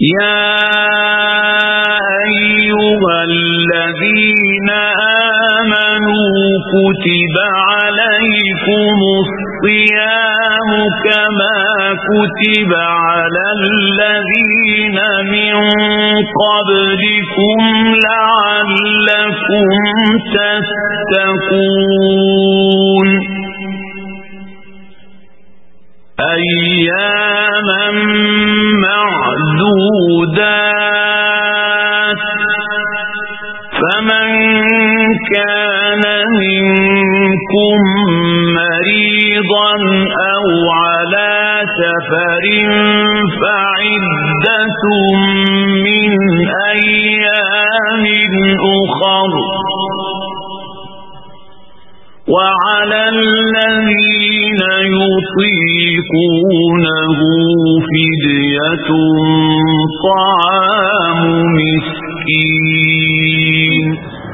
يا أيها الذين آمنوا كتب عليكم الصيام كما كتب على الذين من قبلكم لعلكم تتقون أياما معدودات فمن كان منكم مريضا أو على سفر فعدة من أيام أخر وعلى الذين يطيقونه فدية طعام مسكين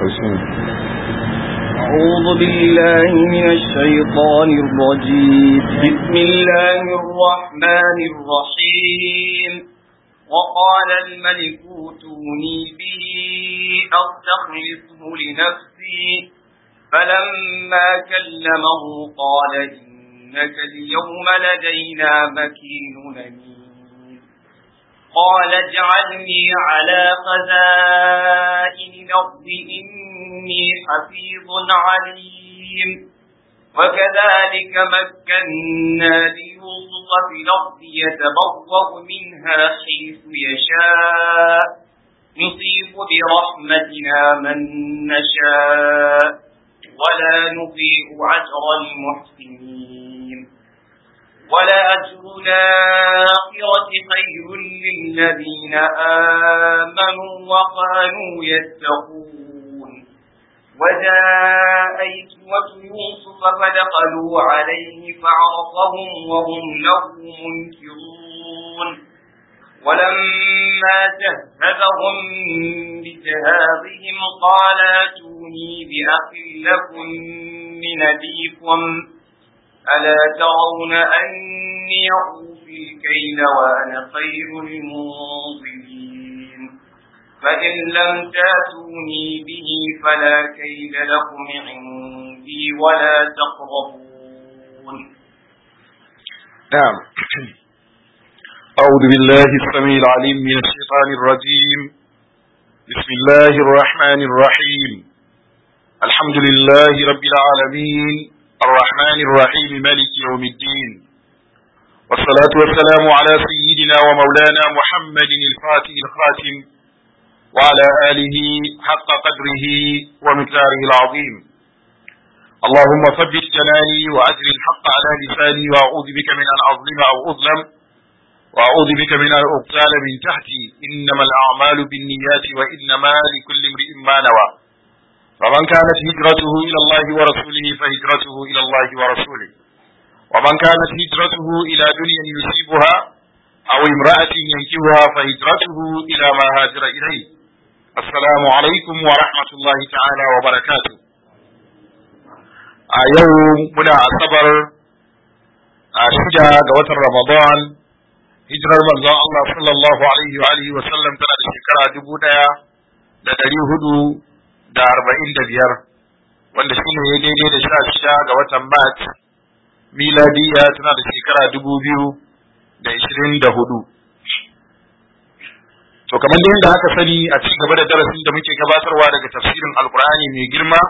أعوذ بالله من الشيطان الرجيم بسم الله الرحمن الرحيم وقال الملك اوتوني به أستخلصه لنفسي فلما كلمه قال إنك اليوم لدينا مكين أمين قال اجعلني على خزائن الأرض إني حفيظ عليم وكذلك مكنا ليوسف في الأرض يتبوأ منها حيث يشاء نصيب برحمتنا من نشاء ولا نضيء أجر المحسنين ولأجر الآخرة خير للذين آمنوا وكانوا يتقون وجاء إسوة يوسف فدخلوا عليه فعرفهم وهم له منكرون ولما جهزهم بجهازهم قال اتوني بأخ لكم من أبيكم ألا ترون أني أوفي الكيل وأنا خير المنظرين فإن لم تاتوني به فلا كيل لكم عندي ولا تقربون نعم أعوذ بالله السميع العليم من الشيطان الرجيم بسم الله الرحمن الرحيم الحمد لله رب العالمين الرحمن الرحيم مالك يوم الدين والصلاة والسلام على سيدنا ومولانا محمد الفاتح الخاتم وعلى آله حق قدره ومقداره العظيم اللهم ثبت جلالي وأجر الحق على لساني وأعوذ بك من أن أظلم أو أظلم وأعوذ بك من أن أقتال من تحتي إنما الأعمال بالنيات وإنما لكل امرئ ما نوى فمن كانت هجرته إلى الله ورسوله فهجرته إلى الله ورسوله ومن كانت هجرته إلى دنيا يصيبها أو امرأة ينكبها فهجرته إلى ما هاجر إليه السلام عليكم ورحمة الله تعالى وبركاته a yau muna asabar a shida ga watan Ramadan hijirar manzon Allah sallallahu alaihi wa alihi wa sallam tana da shekara dubu ɗaya da ɗari hudu da arba'in da biyar wanda shi ne daidai da sha shida ga watan Mart miladiya tana da shekara dubu biyu da ishirin da hudu. To kamar yadda aka sani a ci gaba da darasin da muke gabatarwa daga tafsirin Alkur'ani mai girma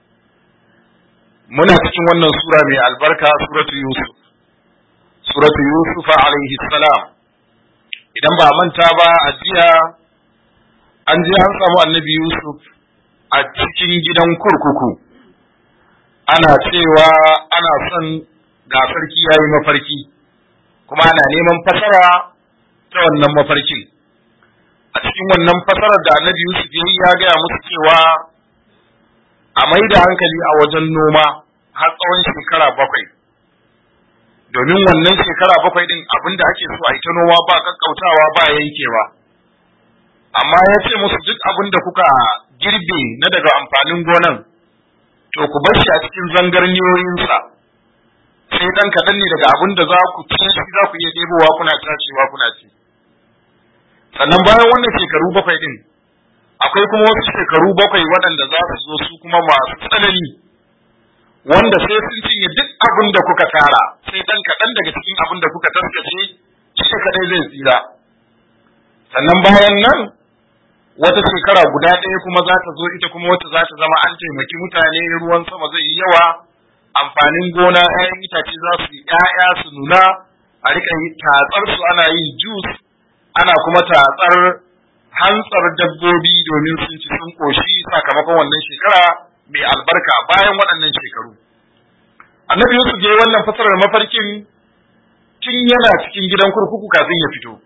muna cikin wannan sura mai albarka suratu Yusuf. Suratu Yusuf alaihi salam idan ba manta ba a jiya an je an samu annabi Yusuf a cikin gidan kurkuku ana cewa ana son ga sarki ya yi mafarki kuma ana neman fasara ta wannan mafarkin a cikin wannan fasarar da annabi Yusuf ya yi ya gaya musu cewa a mai da hankali a wajen noma har tsawon shekara bakwai domin wannan shekara bakwai din abin da ake so a yi ta noma ba kakkautawa ba yankewa amma ya ce musu duk abin da kuka girbe na daga amfanin gonan to ku bar shi a cikin zangarniyoyinsa sai dan kaɗan ne daga abin da za ku ci shi za ku iya ɗebowa kuna tacewa kuna ci sannan bayan wannan shekaru bakwai din akwai kuma wasu shekaru bakwai waɗanda za su zo su kuma masu tsanani wanda sai sun cinye duk abin da kuka tara sai dan kaɗan daga cikin abin da kuka taskace shi kaɗai zai tsira sannan bayan nan wata shekara guda ɗaya kuma za ta zo ita kuma wata za ta zama an taimaki mutane ruwan sama zai yi yawa amfanin gona 'ya'yan itace za su yi 'ya'ya su nuna a rika yi tatsar su ana yin jus ana kuma tatsar hantsar dabbobi domin sun ci sun koshi sakamakon wannan shekara mai albarka bayan waɗannan shekaru annabi yusuf ya yi wannan fasarar mafarkin tun yana cikin gidan kurkuku kafin ya fito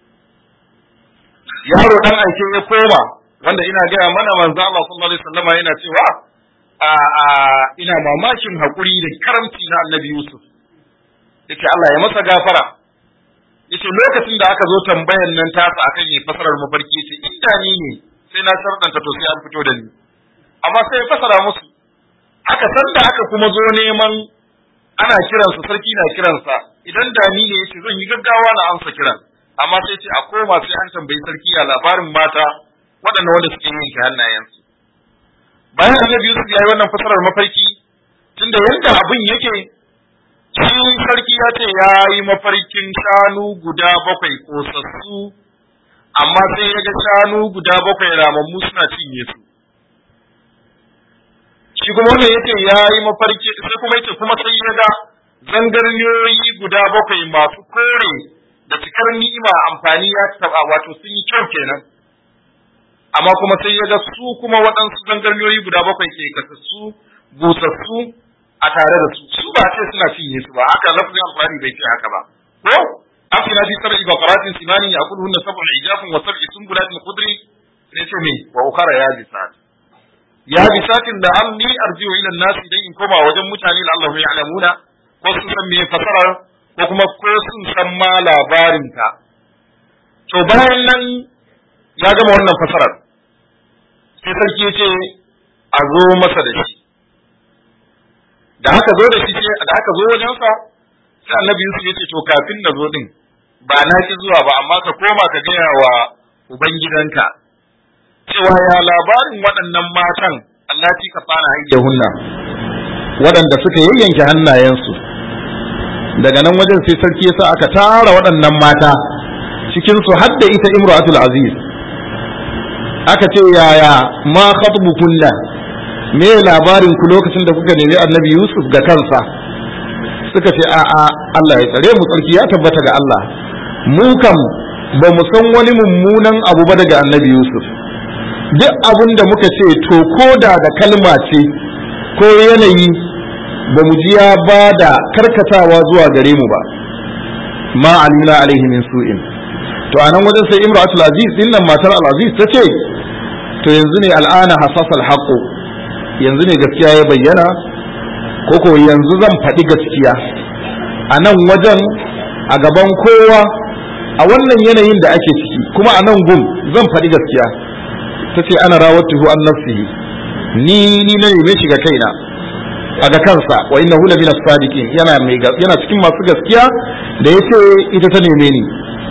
yaro dan aike ya koma wanda ina gaya mana manzo Allah sallallahu alaihi wasallama yana cewa a a ina mamakin hakuri da karamci na annabi Yusuf yace Allah ya masa gafara yace lokacin da aka zo tambayan nan tasa akan yi fasarar mafarki yace inda ni ne sai na sharɗanta to sai an fito da ni amma sai ya fasara musu aka san da aka kuma zo neman ana kiransa sarki na kiransa idan da ni ne yace zan yi gaggawa na amsa kiran amma sai ce a koma sai an tambayi sarki a labarin mata waɗanda wanda suke yanke hannayensu bayan annabi Yusuf ya yi wannan fasarar mafarki tunda yadda abin yake shi sarki ya ce ya yi mafarkin shanu guda bakwai kosassu amma sai ya ga shanu guda bakwai ramammu suna cinye su shi kuma wannan yace ya yi mafarki sai kuma yace kuma sai ya ga zangarniyoyi guda bakwai masu kore da cikar ni'ima amfani ya taba wato sun yi kyau kenan amma kuma sai ya ga su kuma waɗansu zangarniyoyi guda bakwai ke kasassu busassu a tare da su su ba ce suna cinye su ba haka lafzin alqur'ani bai ce haka ba ko afina fi sab'i baqaratin simanin ya'kuluhunna sab'un ijafun wa sab'i sunbulatin khudri sai ce me wa ukhra ya bisat ya bisatin da anni arji'u ila an-nas idan in koma wajen mutane da Allah ya alamuna ko sun san me fasarar ko kuma ko sun san ma labarin ta to bayan nan ya gama wannan fasarar sai sarki ya ce a zo masa da shi da aka zo da shi ce da aka zo wajensa sai annabi Yusuf ya ce to kafin na zo din ba na ki zuwa ba amma ka koma ka gaya wa ubangidanka cewa ya labarin waɗannan matan Allah ci ka fara haike hunna waɗanda suka yayyanke hannayensu daga nan wajen sai sarki ya sa aka tara waɗannan mata cikin su har da ita imratul aziz aka ce yaya ma khatbukunna me labarin ku lokacin da kuka nemi annabi Yusuf ga kansa suka ce a a Allah ya tsare mu tsarki ya tabbata ga Allah mu kam ba mu san wani mummunan abu ba daga annabi Yusuf duk abin da muka ce to koda da kalma ce ko yanayi ba mu ji ya ba da karkatawa zuwa gare mu ba ma alimna alaihi min su'in to anan wajen sai imratul aziz dinnan matar al aziz ta ce to yanzu ne al'ana hasasal haqqu yanzu ne gaskiya ya bayyana ko ko yanzu zan faɗi gaskiya a nan wajen a gaban kowa a wannan yanayin da ake ciki kuma a nan gum zan faɗi gaskiya ta ce ana rawatuhu an nafsihi ni ni na neme shi ga kaina a ga kansa wa inna hula min as-sadiqin yana mai yana cikin masu gaskiya da yace ita ta neme ni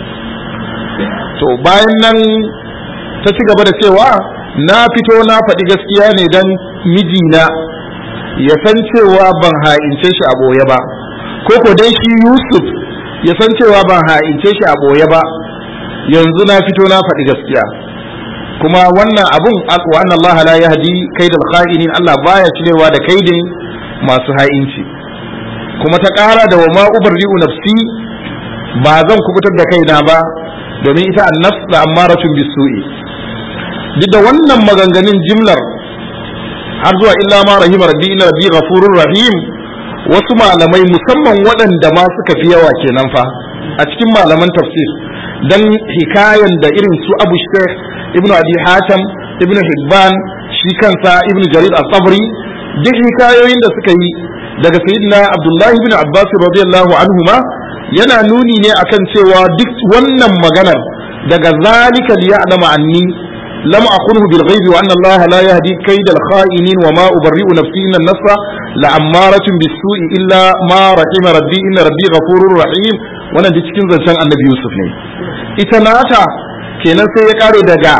to bayan nan ta ci gaba da cewa na fito na faɗi gaskiya ne dan mijina ya san cewa ban ha'ince shi a ɓoye ba ko ko dan shi Yusuf ya san cewa ban ha'ince shi a ɓoye ba yanzu na fito na faɗi gaskiya kuma wannan abun wa anna Allah la yahdi kaidal kha'inin Allah baya cirewa da kaidin masu ha'inci kuma ta ƙara da wa ma ubarri'u nafsi ba zan kubutar da kaina ba domin ita annafs da ammaratun bisu'i duk da wannan maganganun jimlar har zuwa illa ma rahima rabbi inna rabbi ghafurur rahim wasu malamai musamman waɗanda ma suka fi yawa kenan fa a cikin malaman tafsir dan hikayan da irin su Abu Shaykh Ibn Abi Hatim Ibn Hibban shi kansa Ibn Jarir al-Tabri duk hikayoyin da suka yi daga sayyidina Abdullahi ibn Abbas radiyallahu anhuma yana nuni ne akan cewa duk wannan maganar daga zalika liya'lama anni لم أخنه بالغيب وأن الله لا يهدي كيد الخائنين وما أبرئ نفسي إن النفس لأمارة بالسوء إلا ما رحم ربي إن ربي غفور رحيم wannan da cikin zancen annabi Yusuf ne ita nata kenan sai ya kare daga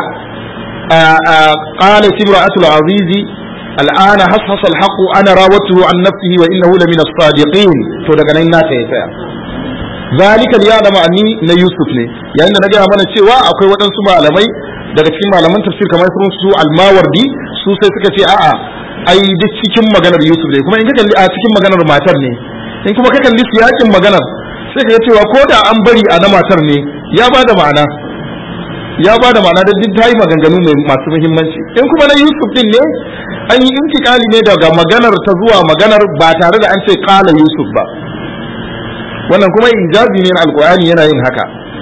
qala timra'atul azizi الآن حصحص الحق أنا راودته عن نفسه وإنه لمن الصادقين to daga nan na ya tsaya zalika ya da ma'ani na Yusuf ne yayin da na gaya mana cewa akwai waɗansu malamai daga cikin malaman tafsir kamar sun su almawardi su sai suka ce a'a ai duk cikin maganar Yusuf ne kuma in ka kalli a cikin maganar matar ne in kuma ka kalli siyakin maganar sai ka ga cewa ko da an bari a na matar ne ya ba da ma'ana ya ba da ma'ana da duk ta yi maganganu mai masu muhimmanci in kuma na Yusuf din ne an yi intikali ne daga maganar ta zuwa maganar ba tare da an ce kala Yusuf ba wannan kuma ijazi ne na alkur'ani yana yin haka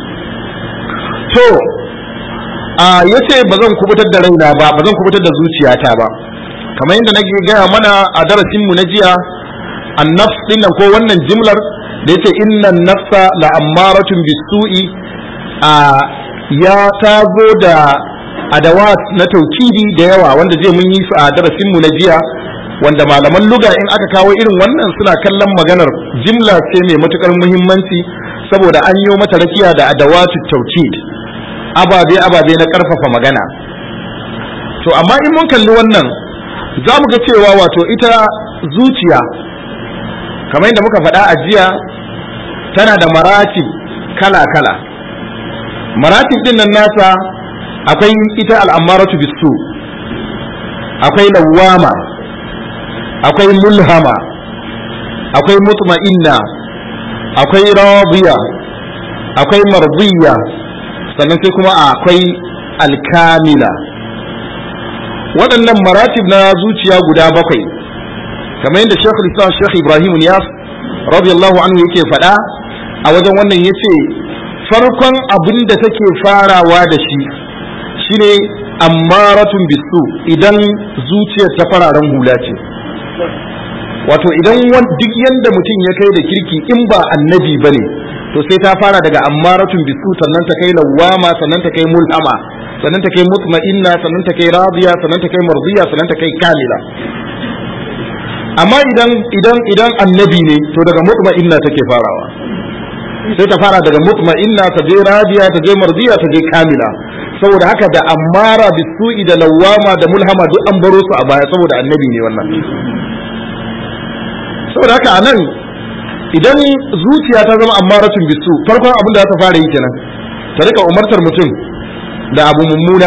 to a yace ba zan kubutar da raina ba ba zan kubutar da zuciyata ba kamar yadda nake gaya mana a darasin mu na jiya annafs din nan ko wannan jimlar da yace innan nafsa la ammaratun bisu'i a ya ta zo da adawat na taukidi da yawa wanda zai mun yi su a darasin mu na jiya wanda malaman luga in aka kawo irin wannan suna kallon maganar jimla ce mai matukar muhimmanci saboda an yi mata rakiya da adawatu taukid ababe ababe na karfafa magana to amma in mun kalli wannan za mu ga cewa wato ita zuciya kamar yadda muka faɗa a jiya tana da maratib kala-kala maratib din nan nasa akwai ita al'ammaratu bisu akwai lawama akwai mulhama akwai mutma'inna akwai radiya akwai mardiya sannan sai kuma akwai alkamila waɗannan maratib na zuciya guda bakwai kamar yadda Sheikh Islam Sheikh Ibrahim Niyas radiyallahu anhu yake faɗa a wajen wannan yace farkon abin da take farawa da shi shine ammaratun bisu idan zuciyar ta fararen hula ce wato idan duk yanda mutum ya kai da kirki in ba annabi bane to sai ta fara daga ammaratun bisu sannan ta kai lawama sannan ta kai mulhama sannan ta kai mutma'inna sannan ta kai radiya sannan ta kai mardiya sannan ta kai kamila amma idan idan idan annabi ne to daga mutma'inna take farawa sai ta fara daga mutma'inna ta je radiya ta je mardiya ta je kamila saboda haka da ammara bisu'i da lawama da mulhama duk an baro su a baya saboda annabi ne wannan saboda haka anan idan zuciya ta zama ammaratun bisu farkon abin da za ta fara yi kenan ta rika umartar mutum da abu mummuna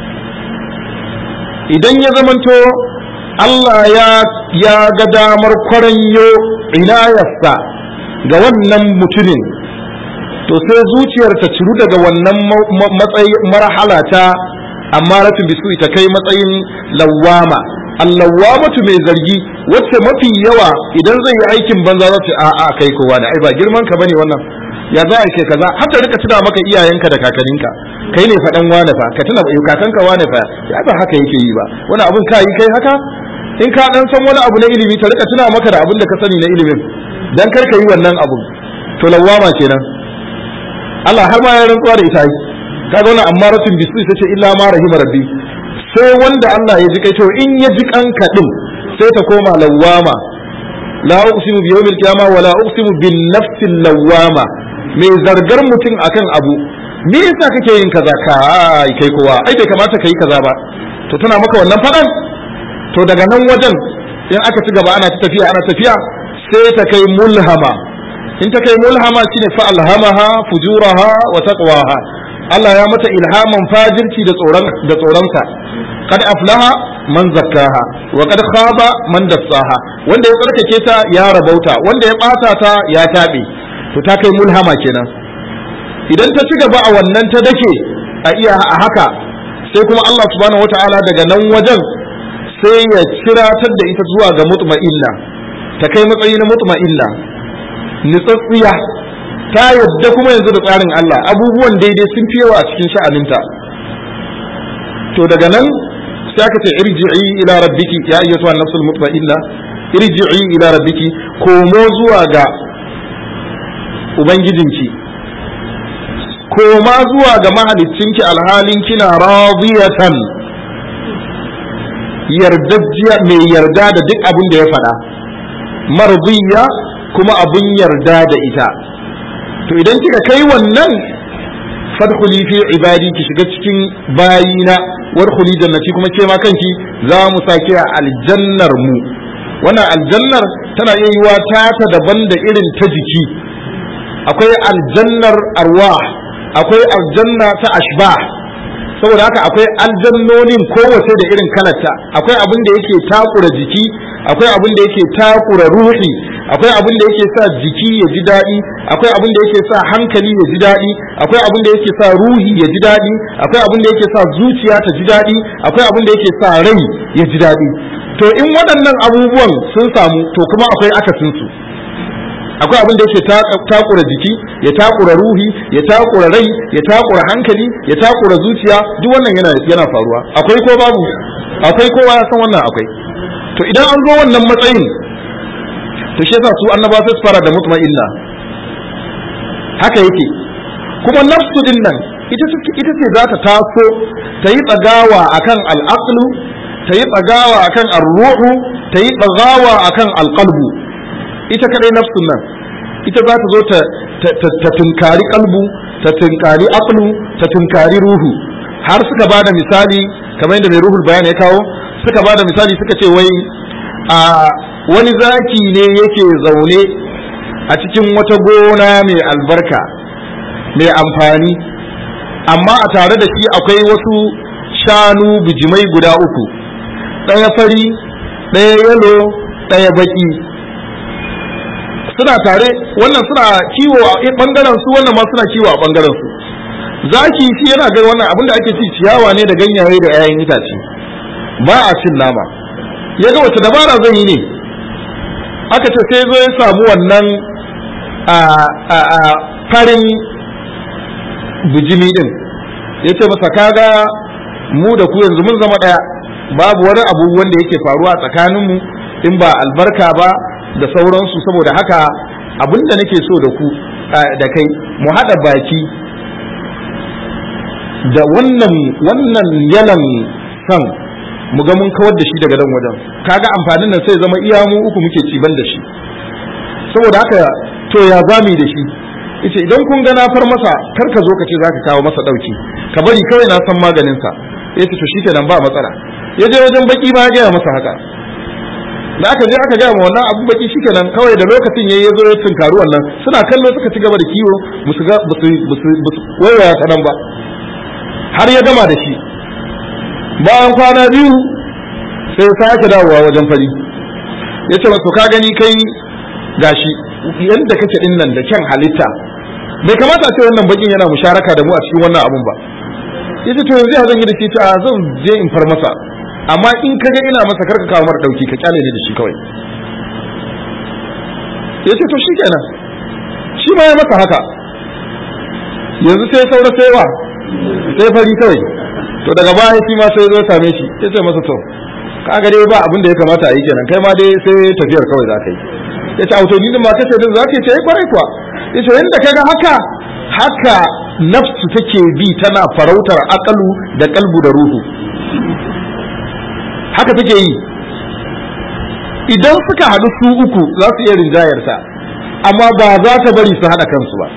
idan ya zamanto Allah ya ya ga damar kwaranyo inayarsa ga wannan mutumin to sai zuciyar ta ciru daga wannan matsayi marhala ta amma ratin bisu ta kai matsayin lawama allawamatu mai zargi wacce mafi yawa idan zai yi aikin banza za ta a a kai kowa da ai ba girman ka bane wannan ya za a ce kaza har ta rika tuna maka iyayenka da kakanninka kai ne faɗan wane fa ka tuna kakanka wane fa ya ba haka yake yi ba wani abun ka yi kai haka in ka dan san wani abu na ilimi ta rika tuna maka da abin da ka sani na ilimin dan kar ka yi wannan abun to lawama kenan Allah har ma ya rantsuwa da ita yi kaga wannan ammaratun bisu ita ce illa ma rahima rabbi sai wanda Allah ya ji kai to in ya ji kanka din sai ta koma lawama la uqsimu bi yawmil qiyamah wa la uqsimu bin nafsil lawama mai zargar mutum akan abu me yasa kake yin kaza kai kai kowa ai bai kamata kai kaza ba to tana maka wannan fadan to daga nan wajen in aka ci gaba ana tafiya ana tafiya sai ta kai mulhama in ta kai mulhama shine fa alhamaha fujuraha wa taqwaha Allah ya mata ilhaman fajirci da tsoron da tsoronsa kad aflaha man zakkaha wa kad khaba man dassaha wanda ya tsarkake ta ya rabauta wanda ya bata ta ya tabe to ta kai mulhama kenan idan ta ci gaba a wannan ta dake a iya a haka sai kuma Allah subhanahu wataala daga nan wajen sai ya ciratar da ita zuwa ga mutma'inna ta kai matsayi na mutma'inna nitsatsiya ta yadda kuma yanzu da tsarin Allah abubuwan daidai sun fi yawa a cikin sha'aninta to daga nan sai aka ce irji'i ila rabbiki ya ayyatu an-nafsul mutma'inna irji'i ila rabbiki komo zuwa ga ubangijinki koma zuwa ga mahaliccinki alhalin kina radiyatan yardajjiya mai yarda da duk abin da ya faɗa mardiya kuma abin yarda da ita to idan kika kai wannan fadkhuli fi ibadi ki shiga cikin bayina warkhuli jannati kuma ke ma kanki za mu sake a aljannar mu wannan aljannar tana iya yiwa ta ta daban da irin ta jiki akwai aljannar arwah akwai aljanna ta ashbah saboda haka akwai aljannonin kowace da irin kalarta akwai abin da yake takura jiki akwai abin da yake takura ruhi akwai abin da yake sa jiki ya ji daɗi akwai abin da yake sa hankali ya ji daɗi akwai abin da yake sa ruhi ya ji daɗi akwai abin da yake sa zuciya ta ji daɗi akwai abin da yake sa rai ya ji daɗi to in waɗannan abubuwan sun samu to kuma akwai akasin su akwai abin da yake takura jiki ya takura ruhi ya takura rai ya takura hankali ya takura zuciya duk wannan yana yana faruwa akwai ko babu akwai kowa ya san wannan akwai to idan an zo wannan matsayin to shi yasa su annaba sai su fara da mutma'inna haka yake kuma nafsu din nan ita ita ce za ta taso ta yi tsagawa akan al'aqlu ta yi tsagawa akan ar-ruhu ta yi tsagawa akan al-qalbu ita kadai nafsun nan ita za ta zo ta tunkari kalbu ta tunkari aqlu ta tunkari ruhu har suka bada misali kamar yadda mai ruhul bayan ya kawo suka bada misali suka ce wai a wani zaki ne yake zaune a cikin wata gona mai albarka mai amfani amma a tare da shi akwai wasu shanu bijimai guda uku ɗaya fari ɗaya yalo ɗaya baki suna tare wannan suna kiwo a bangaren su wannan ma suna kiwo a bangaren su zaki shi yana ga wannan abin da ake ci ciyawa ne da ganyaye da 'ya'yan itace ba a cin nama ya ga wace dabara zan yi ne aka ce sai zo ya samu wannan a farin bijimi din ya ce masa kaga mu da ku yanzu mun zama ɗaya babu wani abu wanda yake faruwa tsakaninmu in ba albarka ba da sauransu saboda haka abinda nake so da ku da kai mu haɗa baki da wannan wannan yalan san mu ga mun kawar da shi daga nan wajen kaga amfanin nan sai zama iya mu uku muke ciban da shi saboda haka to ya zami da shi yace idan kun ga na far masa kar ka zo ka ce zaka kawo masa dauki ka bari kawai na san maganin sa yace to shikenan ba matsala ya je wajen baki ba ya gaya masa haka da aka je aka gaya ma wannan abu baki shikenan kawai da lokacin yayi yazo ya tunkaru wannan suna kallo suka ci gaba da kiwo musu ga musu musu waiwaya ta nan ba har ya gama da shi bayan kwana biyu sai ya sake dawowa wajen fari ya ce masu ka gani kai gashi yadda kake din nan da kyan halitta bai kamata a ce wannan bakin yana musharaka da mu a cikin wannan abun ba yace to yanzu ya zan yi da shi ta zan je in far masa amma in kaga ina masa karka kawo mara dauki ka kyale ne da shi kawai yace to shikenan shi ma ya masa haka yanzu sai saura sai wa sai fari kawai to daga baya shi ma sai zo same shi yace masa to kaga dai ba abin da ya kamata a yi kenan kai ma dai sai tafiyar kawai za ka yi ya ce auto ni ma kace din za ka ce kwarai kuwa ya ce yanda kaga haka haka nafsu take bi tana farautar akalu da kalbu da ruhu haka take yi idan suka haɗu su uku za su iya rinjayarta amma ba za ta bari su haɗa kansu ba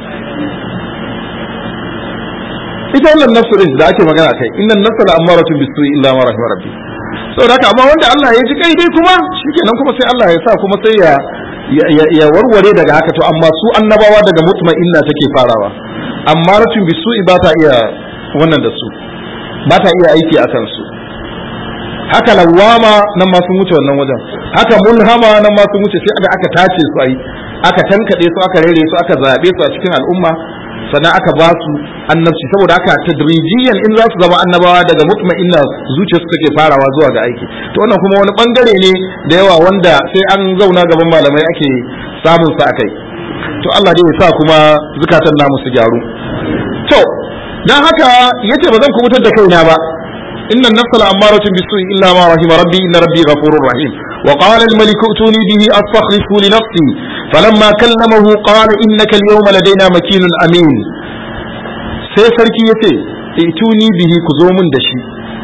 ita wannan nafsu din da ake magana kai innan nafsu la amaratun bisu'i illa ma rahima rabbi saboda haka amma wanda Allah ya ji kai dai kuma shikenan kuma sai Allah ya sa kuma sai ya ya warware daga haka to amma su annabawa daga mutma'inna take farawa amma ratun bisu'i ba ta iya wannan da su ba ta iya aiki akan su haka lawama nan ma sun wuce wannan wajen haka mulhama nan ma sun wuce sai aka aka tace su ai aka tankade su aka rere su aka zabe su a cikin al'umma sannan aka ba su annabci saboda haka tadrijiyan in za su zama annabawa daga mutma'inna zuciya su take farawa zuwa ga aiki to wannan kuma wani bangare ne da yawa wanda sai an zauna gaban malamai ake samun sa akai to Allah dai ya sa kuma zukatan namu su gyaru to dan haka yace ba zan kubutar da kaina ba إن النفس لأمارة بالسوء إلا ما رحم ربي إن ربي غفور رحيم وقال الملك ائتوني به أستخلصه لنفسي فلما كلمه قال إنك اليوم لدينا مكين أمين sai sarki ya ce ituni bihi ku zo mun da shi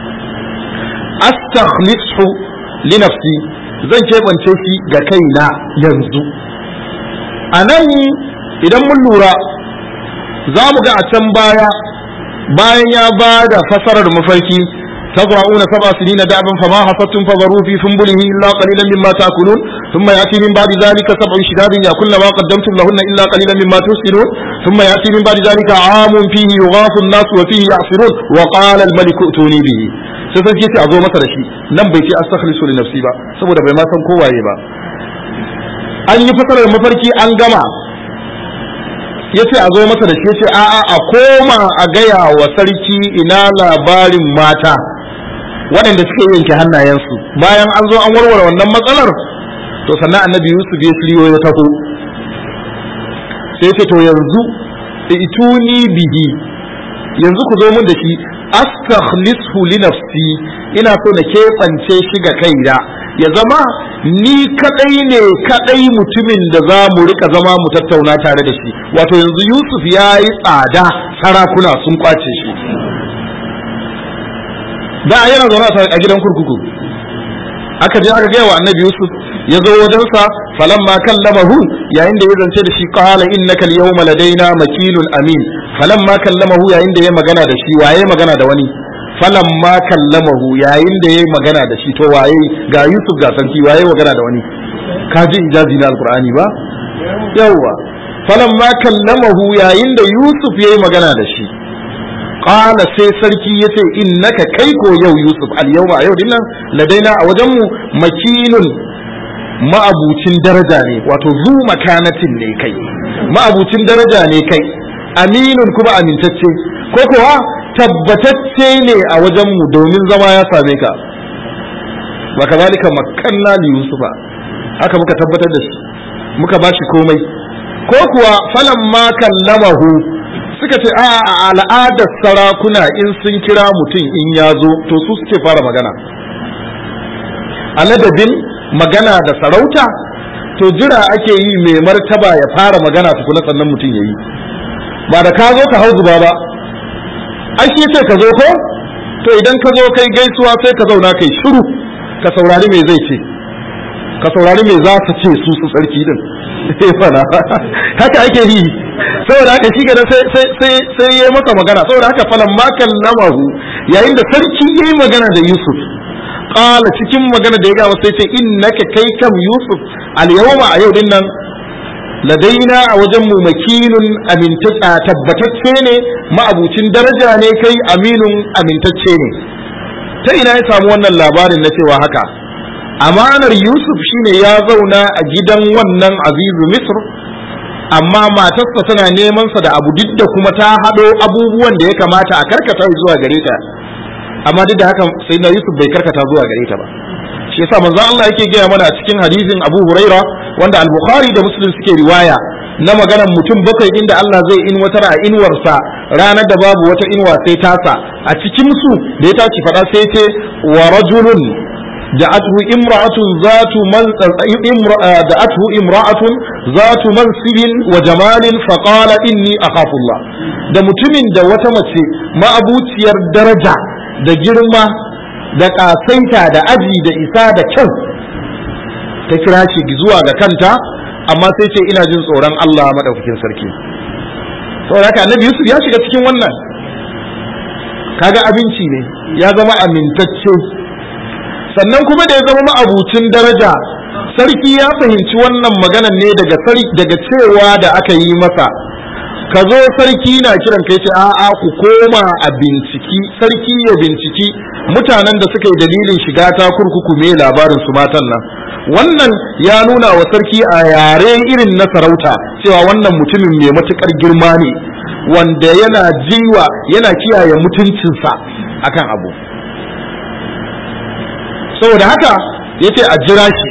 astakhlisu li nafsi zan keɓance shi ga kaina yanzu a nan idan mun lura za mu ga a can baya bayan ya ba da fasarar mafarki تزرعون سبع سنين دابا فما حصدتم فذروا في سنبله الا قليلا مما تاكلون ثم ياتي من بعد ذلك سبع شداد ياكلن ما قدمتم لهن الا قليلا مما تحسنون ثم ياتي من بعد ذلك عام فيه يغاث الناس وفيه يعصرون وقال الملك ائتوني به sai sarki ce a zo masa da shi nan bai ce astakhlisu li nafsi ba saboda bai ma san kowaye ba an yi fasarar mafarki an gama ya ce a zo masa da shi ya ce a'a a koma a gaya wa sarki ina labarin mata waɗanda suke yanke hannayensu bayan an zo an warware wannan matsalar to sannan annabi yusuf ya shiryo ya taho sai ce to yanzu ituni bihi yanzu ku zo mun da shi astakhlishu li nafsi ina so na keɓance shi ga kaina ya zama ni kadai ne kadai mutumin da za mu rika zama mu tattauna tare da shi wato yanzu yusuf ya yi tsada sarakuna sun kwace shi da yana zaune a gidan kurkuku aka je aka gaya wa annabi yusuf ya zo wajensa falamma kallamahu yayin da ya zance da shi qala innaka al-yawma ladaina makinun amin falamma kallamahu yayin da ya magana da shi waye magana da wani falamma kallamahu yayin da ya magana da shi to waye ga yusuf ga sarki waye magana da wani ka ji ijazi na alqur'ani ba yawa falamma kallamahu yayin da yusuf yayi magana da shi qala sai sarki yace innaka kai ko yau yusuf al yawma a yau dinnan ladaina a wajenmu makinun ma'abucin daraja ne wato zu makanatin ne kai ma'abucin daraja ne kai aminun kuma amintacce ko kuwa tabbatacce ne a wajenmu domin zama ya same ka wa kazalika makanna li yusufa haka muka tabbatar da shi muka bashi komai ko kuwa falan ma kallamahu suka ce a al'adar sarakuna in sun kira mutum in ya zo to su suke fara magana a ladabin magana da sarauta to jira ake yi mai martaba ya fara magana tukuna sannan mutum ya yi ba da ka zo ka hau zuba ba ai shi ce ka zo ko to idan ka zo kai gaisuwa sai ka zauna kai shiru ka saurari me zai ce ka saurari me za su ce su su tsarki din fana haka ake yi saboda haka shi gada sai ya masa magana saboda haka falan ma kallamahu yayin da sarki ya yi magana da yusuf qala cikin magana da ya gawa sai ce innaka kai kam yusuf al yawma a yau din nan ladaina a wajen mu makinun amintacce tabbatacce ne ma'abucin daraja ne kai aminun amintacce ne ta ina ya samu wannan labarin na cewa haka amanar yusuf shine ya zauna a gidan wannan azizu misr amma matarsa tana neman sa da abu duk da kuma ta haɗo abubuwan da ya kamata a karkata zuwa gare ta amma duk da haka sai na yusuf bai karkata zuwa gare ta ba shi yasa manzon Allah yake gaya mana a cikin hadisin Abu Huraira wanda al-Bukhari da Muslim suke riwaya na maganar mutum bakwai inda Allah zai inwatar a inuwarsa ranar da babu wata inuwa sai tasa a cikin su da ya tashi faɗa sai ce wa rajulun دعته امرأة ذات من دعته امرأة ذات منصب وجمال فقال إني أخاف الله da mutumin da wata mace ma'abuciyar daraja da girma da ƙasaita da aji da isa da kyau ta kira shi zuwa ga kanta amma sai ce ina jin tsoron Allah maɗaukakin sarki saboda haka annabi Yusuf ya shiga cikin wannan kaga abinci ne ya zama amintacce sannan kuma da ya zama ma'abucin daraja sarki ya fahimci wannan maganan ne daga daga cewa da aka yi masa ka zo sarki na kiran kai ce a'a ku koma a binciki sarki ya binciki mutanen da suka yi dalilin shiga ta kurkuku me labarin su matan nan wannan ya nuna wa sarki a yare irin na sarauta cewa wannan mutumin mai matukar girma ne wanda yana jiwa yana kiyaye mutuncinsa akan abu saboda haka ya ce a jira shi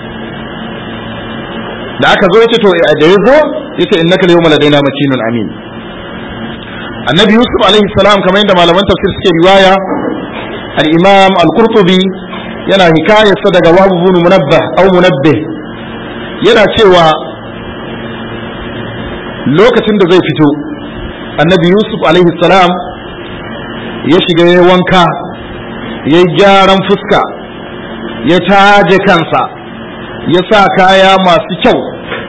da aka zo ya ce to da ya zo ya ce innaka yawma ladaina makinun amin annabi yusuf alaihi salam kamar yadda malaman tafsir suke riwaya al-imam al-qurtubi yana hikayarsa daga wabu bin munabbah au munabbih yana cewa lokacin da zai fito annabi yusuf alaihi salam ya shiga ya wanka ya gyaran fuska ya taje kansa ya sa kaya masu kyau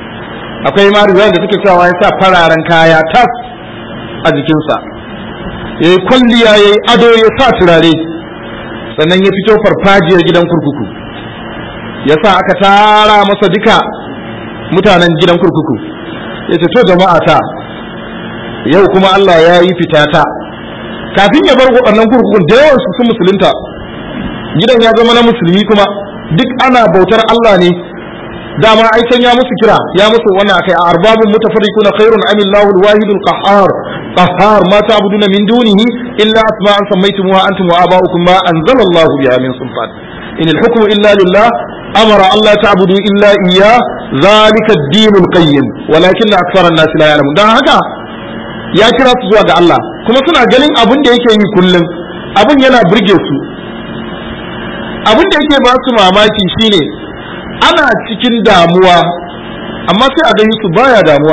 akwai ma riwayar da suke sawa ya sa fararen kaya tas a jikinsa ya yi kwalliya ya yi ado ya sa turare sannan ya fito farfajiyar gidan kurkuku ya sa aka tara masa duka mutanen gidan kurkuku ya ce to jama'a ta yau kuma Allah ya yi fitata kafin ya bar waɗannan kurkukun da yawan su sun musulunta gidan ya zama na musulmi kuma duk ana bautar Allah ne dama ai can ya musu kira ya musu wannan akai a arbabun mutafarriquna khairun am Allahu al-wahid al-qahhar qahhar ma ta'buduna min dunihi illa asma'an sammaytumuha antum wa aba'ukum ma anzala Allahu biha min sultan in al-hukmu illa lillah amara Allah ta'budu illa iyyah zalika ad-din al-qayyim walakin akthara an-nas la ya'lamun dan haka ya kira su zuwa ga Allah kuma suna ganin abin da yake yi kullum abin yana burge su abin da yake ba su mamaki shine ana cikin damuwa amma sai a gani su baya damuwa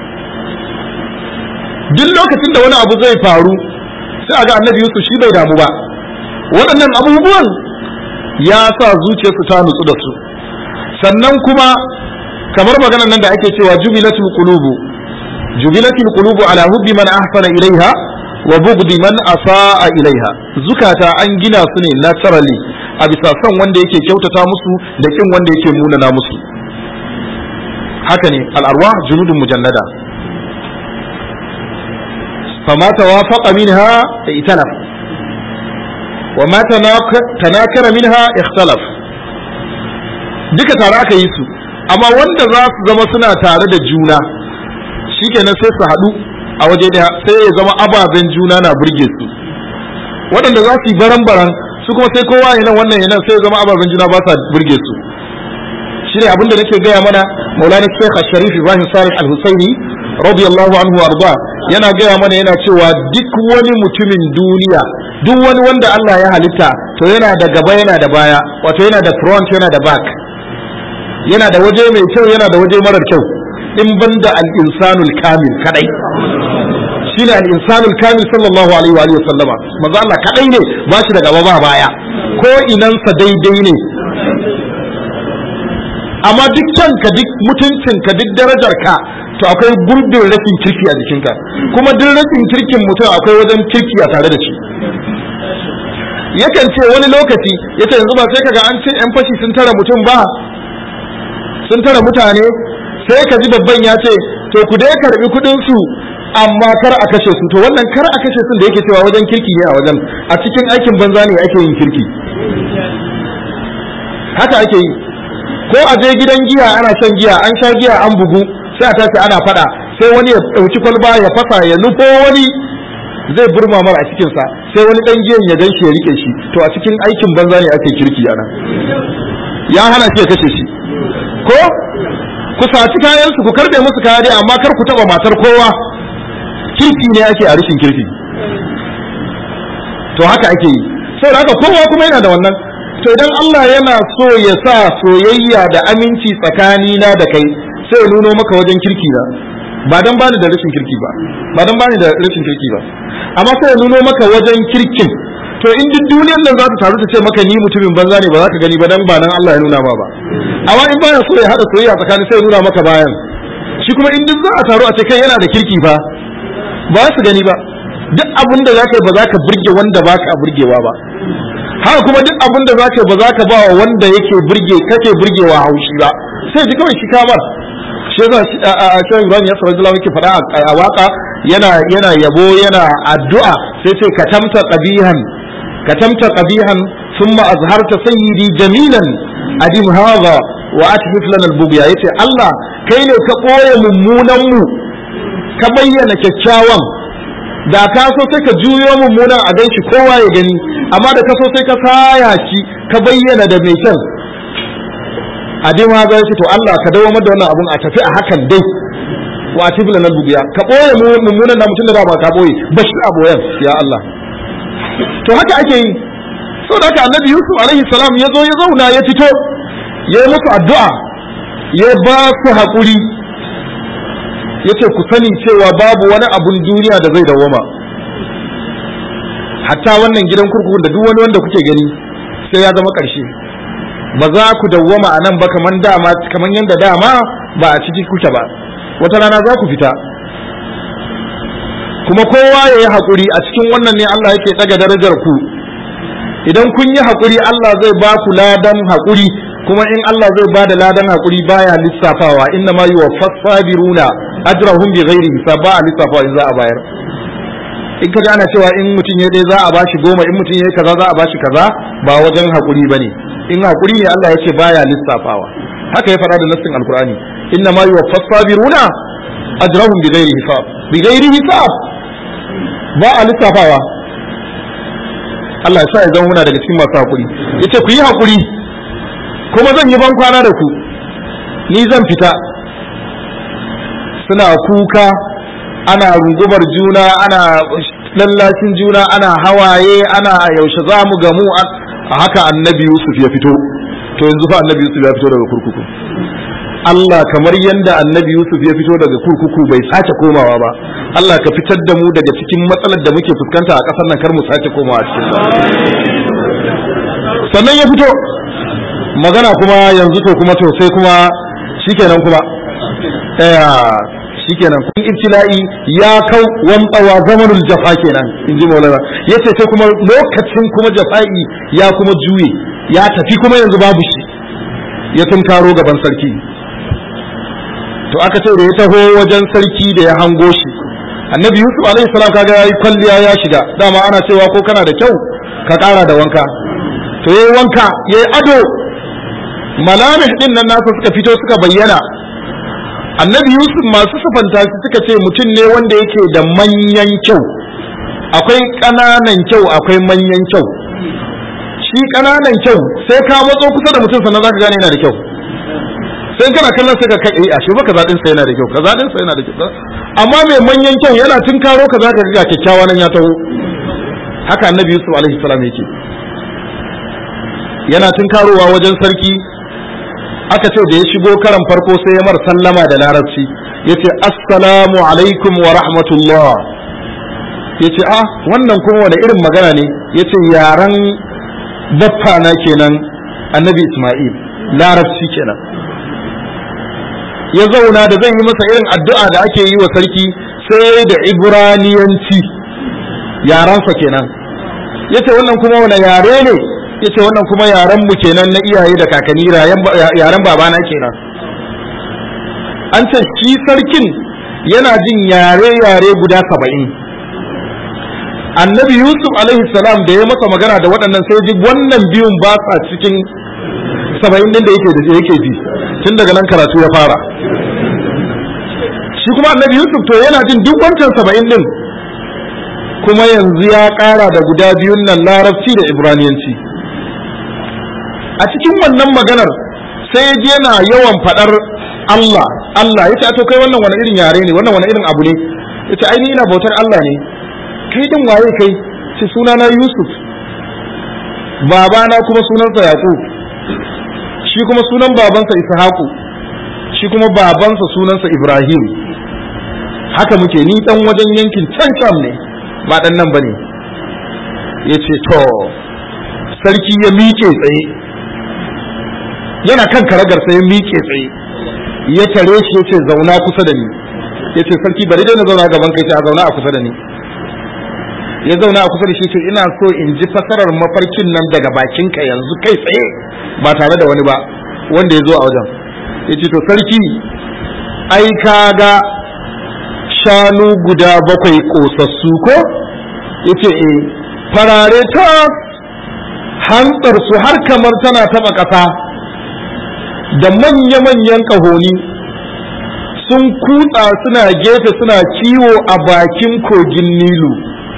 duk lokacin da wani abu zai faru sai a ga annabi Yusuf shi bai damu ba waɗannan abubuwan ya sa zuciyarsu ta nutsu da su sannan kuma kamar maganar nan da ake cewa jubilatul qulubu jubilatul qulubu ala hubbi man ahsana ilaiha wa bughdi man asaa ilaiha zukata an gina su ne naturally a bisa son wanda yake kyautata musu da kin wanda yake munana musu haka ne al'arwa junudun mujannada fama tawafaqa minha italaf wa ma tanakara minha ikhtalaf duka tare aka yi su amma wanda za su zama suna tare da juna shikenan sai su haɗu a waje daya sai ya zama ababen juna na burge su waɗanda za su yi baran-baran su kuma sai kowa yana wannan yana sai zama ababen juna ba sa burge su shine abinda nake gaya mana maulana sheikh sharif ibrahim salih al-husaini radiyallahu anhu arda yana gaya mana yana cewa duk wani mutumin duniya duk wani wanda Allah ya halitta to yana da gaba yana da baya wato yana da front yana da back yana da waje mai kyau yana da waje marar kyau in banda al-insanul kamil kadai shine al-insanul kamil sallallahu alaihi wa alihi sallama manzo Allah kadai ne ba shi da gaba ba baya ko inansa daidai ne amma dukkan ka duk mutuncin ka duk darajar ka to akwai gurbin rashin kirki a jikinka kuma duk rashin kirkin mutum akwai wajen kirki a tare da shi yakan ce wani lokaci yace yanzu ba sai kaga an ce yan fashi sun tara mutum ba sun tara mutane sai ka ji babban ya ce to ku dai karbi kudin su amma kar a kashe su to wannan kar a kashe su da yake cewa wajen kirki ne a wajen a cikin aikin banza ne ake yin kirki haka ake yi ko a je gidan giya ana shan giya an sha giya an bugu sai a tashi ana fada sai wani ya dauki kwalba ya fasa ya nufo wani zai burma mara a cikinsa sai wani dan giyan ya gan shi ya rike shi to a cikin aikin banza ne ake kirki ana ya hana shi ya kashe shi ko ku saci kayan su ku karbe musu kaya dai amma kar ku taba matar kowa kirki ne ake a rashin kirki to haka ake yi sai haka kowa kuma yana da wannan to idan Allah yana so ya sa soyayya da aminci tsakanina da kai sai ya nuno maka wajen kirki na ba dan bani da rashin kirki ba ba dan bani da rashin kirki ba amma sai ya nuno maka wajen kirkin to in duk duniyar nan za ta taru ta ce maka ni mutumin banza ne ba za ka gani ba dan ba nan Allah ya nuna ma ba amma in baya so ya hada soyayya tsakanin sai ya nuna maka bayan shi kuma in duk za a taru a ce kai yana da kirki fa ba su gani ba duk abin da zaka yi ba za ka burge wanda ba ka burgewa ba haka kuma duk abin da zaka yi ba za ka ba wa wanda yake burge kake burgewa haushi ba sai ji kawai shi kamar shi yasa a cewa Ibrahim ya sallallahu alaihi yake faɗa a waka yana yana yabo yana addu'a sai ce katamta qabihan katamta qabihan thumma azharta sayyidi jamilan adim hadha wa atmif lana al-bughya yace Allah kai ne ka koye mummunan mu ka bayyana kyakkyawan da ka so sai ka juyo mummunan a ganshi kowa ya gani amma da ka so sai ka saya shi ka bayyana da mai kyan adin ha zai to Allah ka dawo da wannan abun a tafi a hakan dai wa atibla nan bugiya ka boye mummunan na mutum da ba ka boye bashi a boyen ya Allah to haka ake yi saboda haka annabi Yusuf alaihi salam ya zo ya zauna ya fito ya yi musu addu'a ya ba su haƙuri yace ku sani cewa babu wani abun duniya da zai dawoma hatta wannan gidan kurkukun da duk wani wanda kuke gani sai ya zama ƙarshe ba za ku dawwama a nan ba kaman dama kaman yanda dama ba a ciki kuke ba wata rana za ku fita kuma kowa ya yi haƙuri a cikin wannan ne Allah yake ɗaga darajar ku idan kun yi haƙuri Allah zai ba ku ladan haƙuri kuma in Allah zai ba da ladan haƙuri baya lissafawa inna ma yuwaffas sabiruna ajrahum bi ghairi hisab ba a lissafawa in za a bayar in ka ana cewa in mutum ya dai za a bashi goma in mutum ya yi kaza za a bashi kaza ba wajen haƙuri bane in haƙuri ne Allah ya ce baya lissafawa haka ya faɗa da nassin alkur'ani inna ma yuwaffas sabiruna ajrahum bi ghairi hisab bi ghairi hisab ba a lissafawa Allah ya sa ya zama muna daga cikin masu hakuri yace ku yi hakuri kuma zan yi ban kwana da ku ni zan fita suna kuka ana rungubar juna ana lallashin juna ana hawaye ana yaushe za mu gamu a haka annabi Yusuf ya fito to yanzu fa annabi Yusuf ya fito daga kurkuku Allah kamar yadda annabi Yusuf ya fito daga kurkuku bai sace komawa ba Allah ka fitar da mu daga cikin matsalar da muke fuskanta a ƙasar nan kar mu sace komawa cikin sannan ya fito magana kuma yanzu to kuma to sai kuma shikenan kuma shikenan kun ibtila'i ya kau wamtsawa zamanul jafa kenan in ji maulana yace sai kuma lokacin kuma jafa'i ya kuma juye ya tafi kuma yanzu babu shi ya tunkaro gaban sarki to aka ce da ya taho wajen sarki da ya hango shi annabi yusuf alaihi salam kaga yayi kwalliya ya shiga dama ana cewa ko kana da kyau ka kara da wanka to yayi wanka yayi ado malamih din nan nasa suka fito suka bayyana annabi yusuf masu sufanta shi suka ce mutum ne wanda yake da manyan kyau akwai ƙananan kyau akwai manyan kyau shi ƙananan kyau sai ka matso kusa da mutum sannan zaka gane yana da kyau sai kana kallon sai ka kai eh ashe ba kaza din sai yana da kyau kaza din sai yana da kyau amma mai manyan kyau yana tunkaro ka zaka ga kyakkyawa nan ya taho haka annabi yusuf alaihi salam yake yana tunkarowa wajen sarki aka ce da ya shigo karan farko sai ya mar sallama da larabci yace assalamu alaikum wa rahmatullah yace ah wannan kuma wani irin magana ne yace yaran baffa na kenan annabi isma'il larabci kenan ya zauna da zan yi masa irin addu'a da ake yi wa sarki sai da ibraniyanci yaransa kenan yace wannan kuma wani yare ne yace wannan kuma yaren mu kenan na iyaye da kakanni yaren babana kenan an ce shi sarkin yana jin yare-yare guda saba'in annabi yusuf alaihi salam da ya masa magana da waɗannan sai ji wannan biyun ba sa cikin saba'in din da yake da yake ji tun daga nan karatu ya fara shi kuma annabi yusuf to yana jin duk wancan saba'in din kuma yanzu ya ƙara da guda biyun nan larabci da ibraniyanci a cikin wannan maganar sai ya je yana yawan faɗar Allah Allah ya ce to kai wannan wani irin yare ne wannan wani irin abu ne ya ce ai ni ina bautar Allah ne kai din waye kai ce sunana Yusuf babana kuma sunansa Yaqub shi kuma sunan babansa Ishaqu shi kuma babansa sunansa Ibrahim haka muke ni dan wajen yankin can can ne ba dan nan bane yace to sarki ya miƙe tsaye yana kan karagar sai ya miƙe tsaye ya tare shi yace zauna kusa da ni yace sarki bari dai na zauna gaban kai sai a zauna a kusa da ni ya zauna a kusa da shi ce ina so in ji fasarar mafarkin nan daga bakinka yanzu kai tsaye ba tare da wani ba wanda ya zo a wajen ya ce to sarki ai ka ga shanu guda bakwai kosassu ko ya ce e farare ta hantsar su har kamar tana taba ƙasa da manya-manyan ƙahoni sun kutsa suna gefe suna kiwo a bakin kogin nilu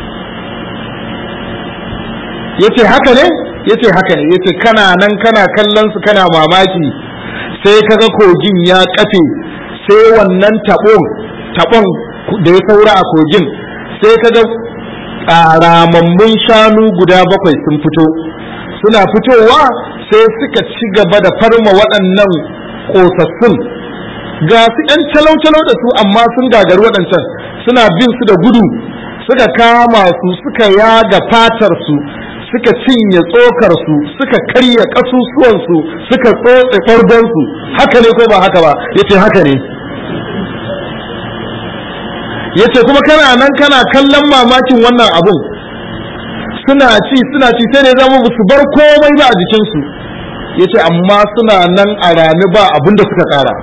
yace haka ne yace haka ne yace kana nan kana kallon su kana mamaki sai kaga kogin ya kafe sai wannan tabon tabon da ya saura a kogin sai kaga ramammun shanu guda bakwai sun fito suna fitowa sai suka ci gaba da farma waɗannan ƙosassun ga su ‘yan talau-talau da su amma sun gagari waɗancan suna bin su da gudu suka kama su suka yaga fatar su suka cinye tsokar su suka karya kasusuwan su suka tsotse fargon su haka ne ko ba haka ba yace haka ne yace kuma kana nan kana kallon mamakin wannan abun suna ci suna ci sai ne zama su bar komai ba a jikinsu yace amma suna nan a rami ba abin da suka kara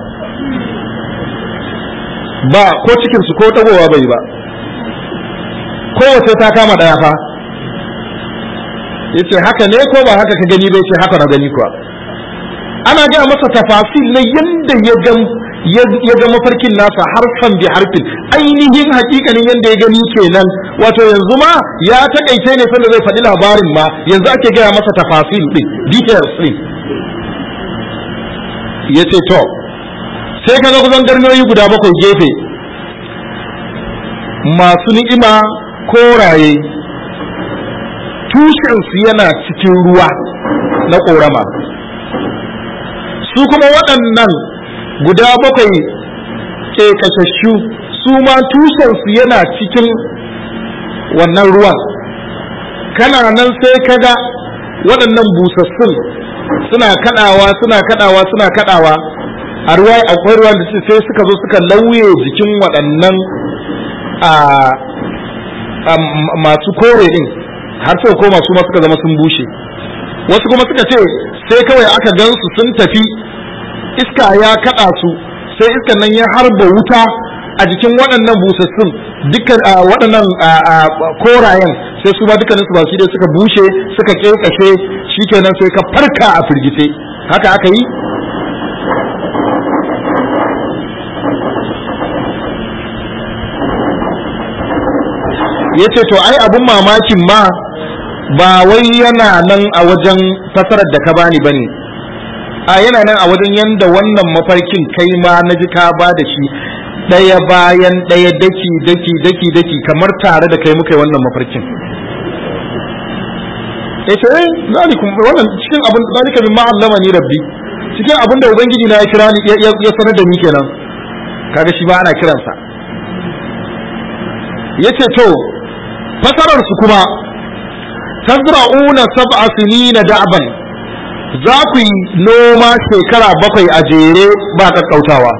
ba ko cikinsu ko tagowa bai ba kowace ta kama daya fa yace haka ne ko ba haka ka gani bai ce haka na gani kuwa ana gaya masa tafasil na yanda ya ga ya ga mafarkin nasa harfan bi harfin ainihin hakikanin yanda ya gani kenan wato yanzu ma ya takaice ne sanda zai faɗi labarin ma yanzu ake gaya masa tafasil din details din yace to sai ka ga kusan garnoyi guda bakwai gefe masu ni'ima koraye tushensu yana cikin ruwa na ƙorama su kuma waɗannan guda bakwai ke kashashu su ma tushensu yana cikin wannan ruwan kana nan sai kaga waɗannan busassun suna kaɗawa suna kaɗawa suna kaɗawa a ruwa akwai ruwan da sai suka zo suka lauye jikin waɗannan masu kore din har sai koma su ma suka zama sun bushe wasu kuma suka ce sai kawai aka gansu sun tafi iska ya kada su sai iskan nan ya harba wuta a jikin waɗannan busassun dukkan waɗannan korayen sai su ma dukkanin su ba su dai suka bushe suka kekashe shikenan sai ka farka a firgice haka aka yi ya ce to ai abun mamakin ma ba wai yana nan a wajen fasarar da ka bani bane a yana nan a wajen yanda wannan mafarkin kai ma na ji ka ba da shi ɗaya bayan ɗaya daki daki daki daki kamar tare da kai muka yi wannan mafarkin ya ce eh zalikum wannan cikin abin zalika min ma'allama ni rabbi cikin abin da ubangiji na ya kira ni ya sanar da ni kenan kaga shi ba ana kiransa yace to fasarar su kuma tazra'una sab'a sinina da'ban za ku yi noma shekara bakwai a jere ba kakkautawa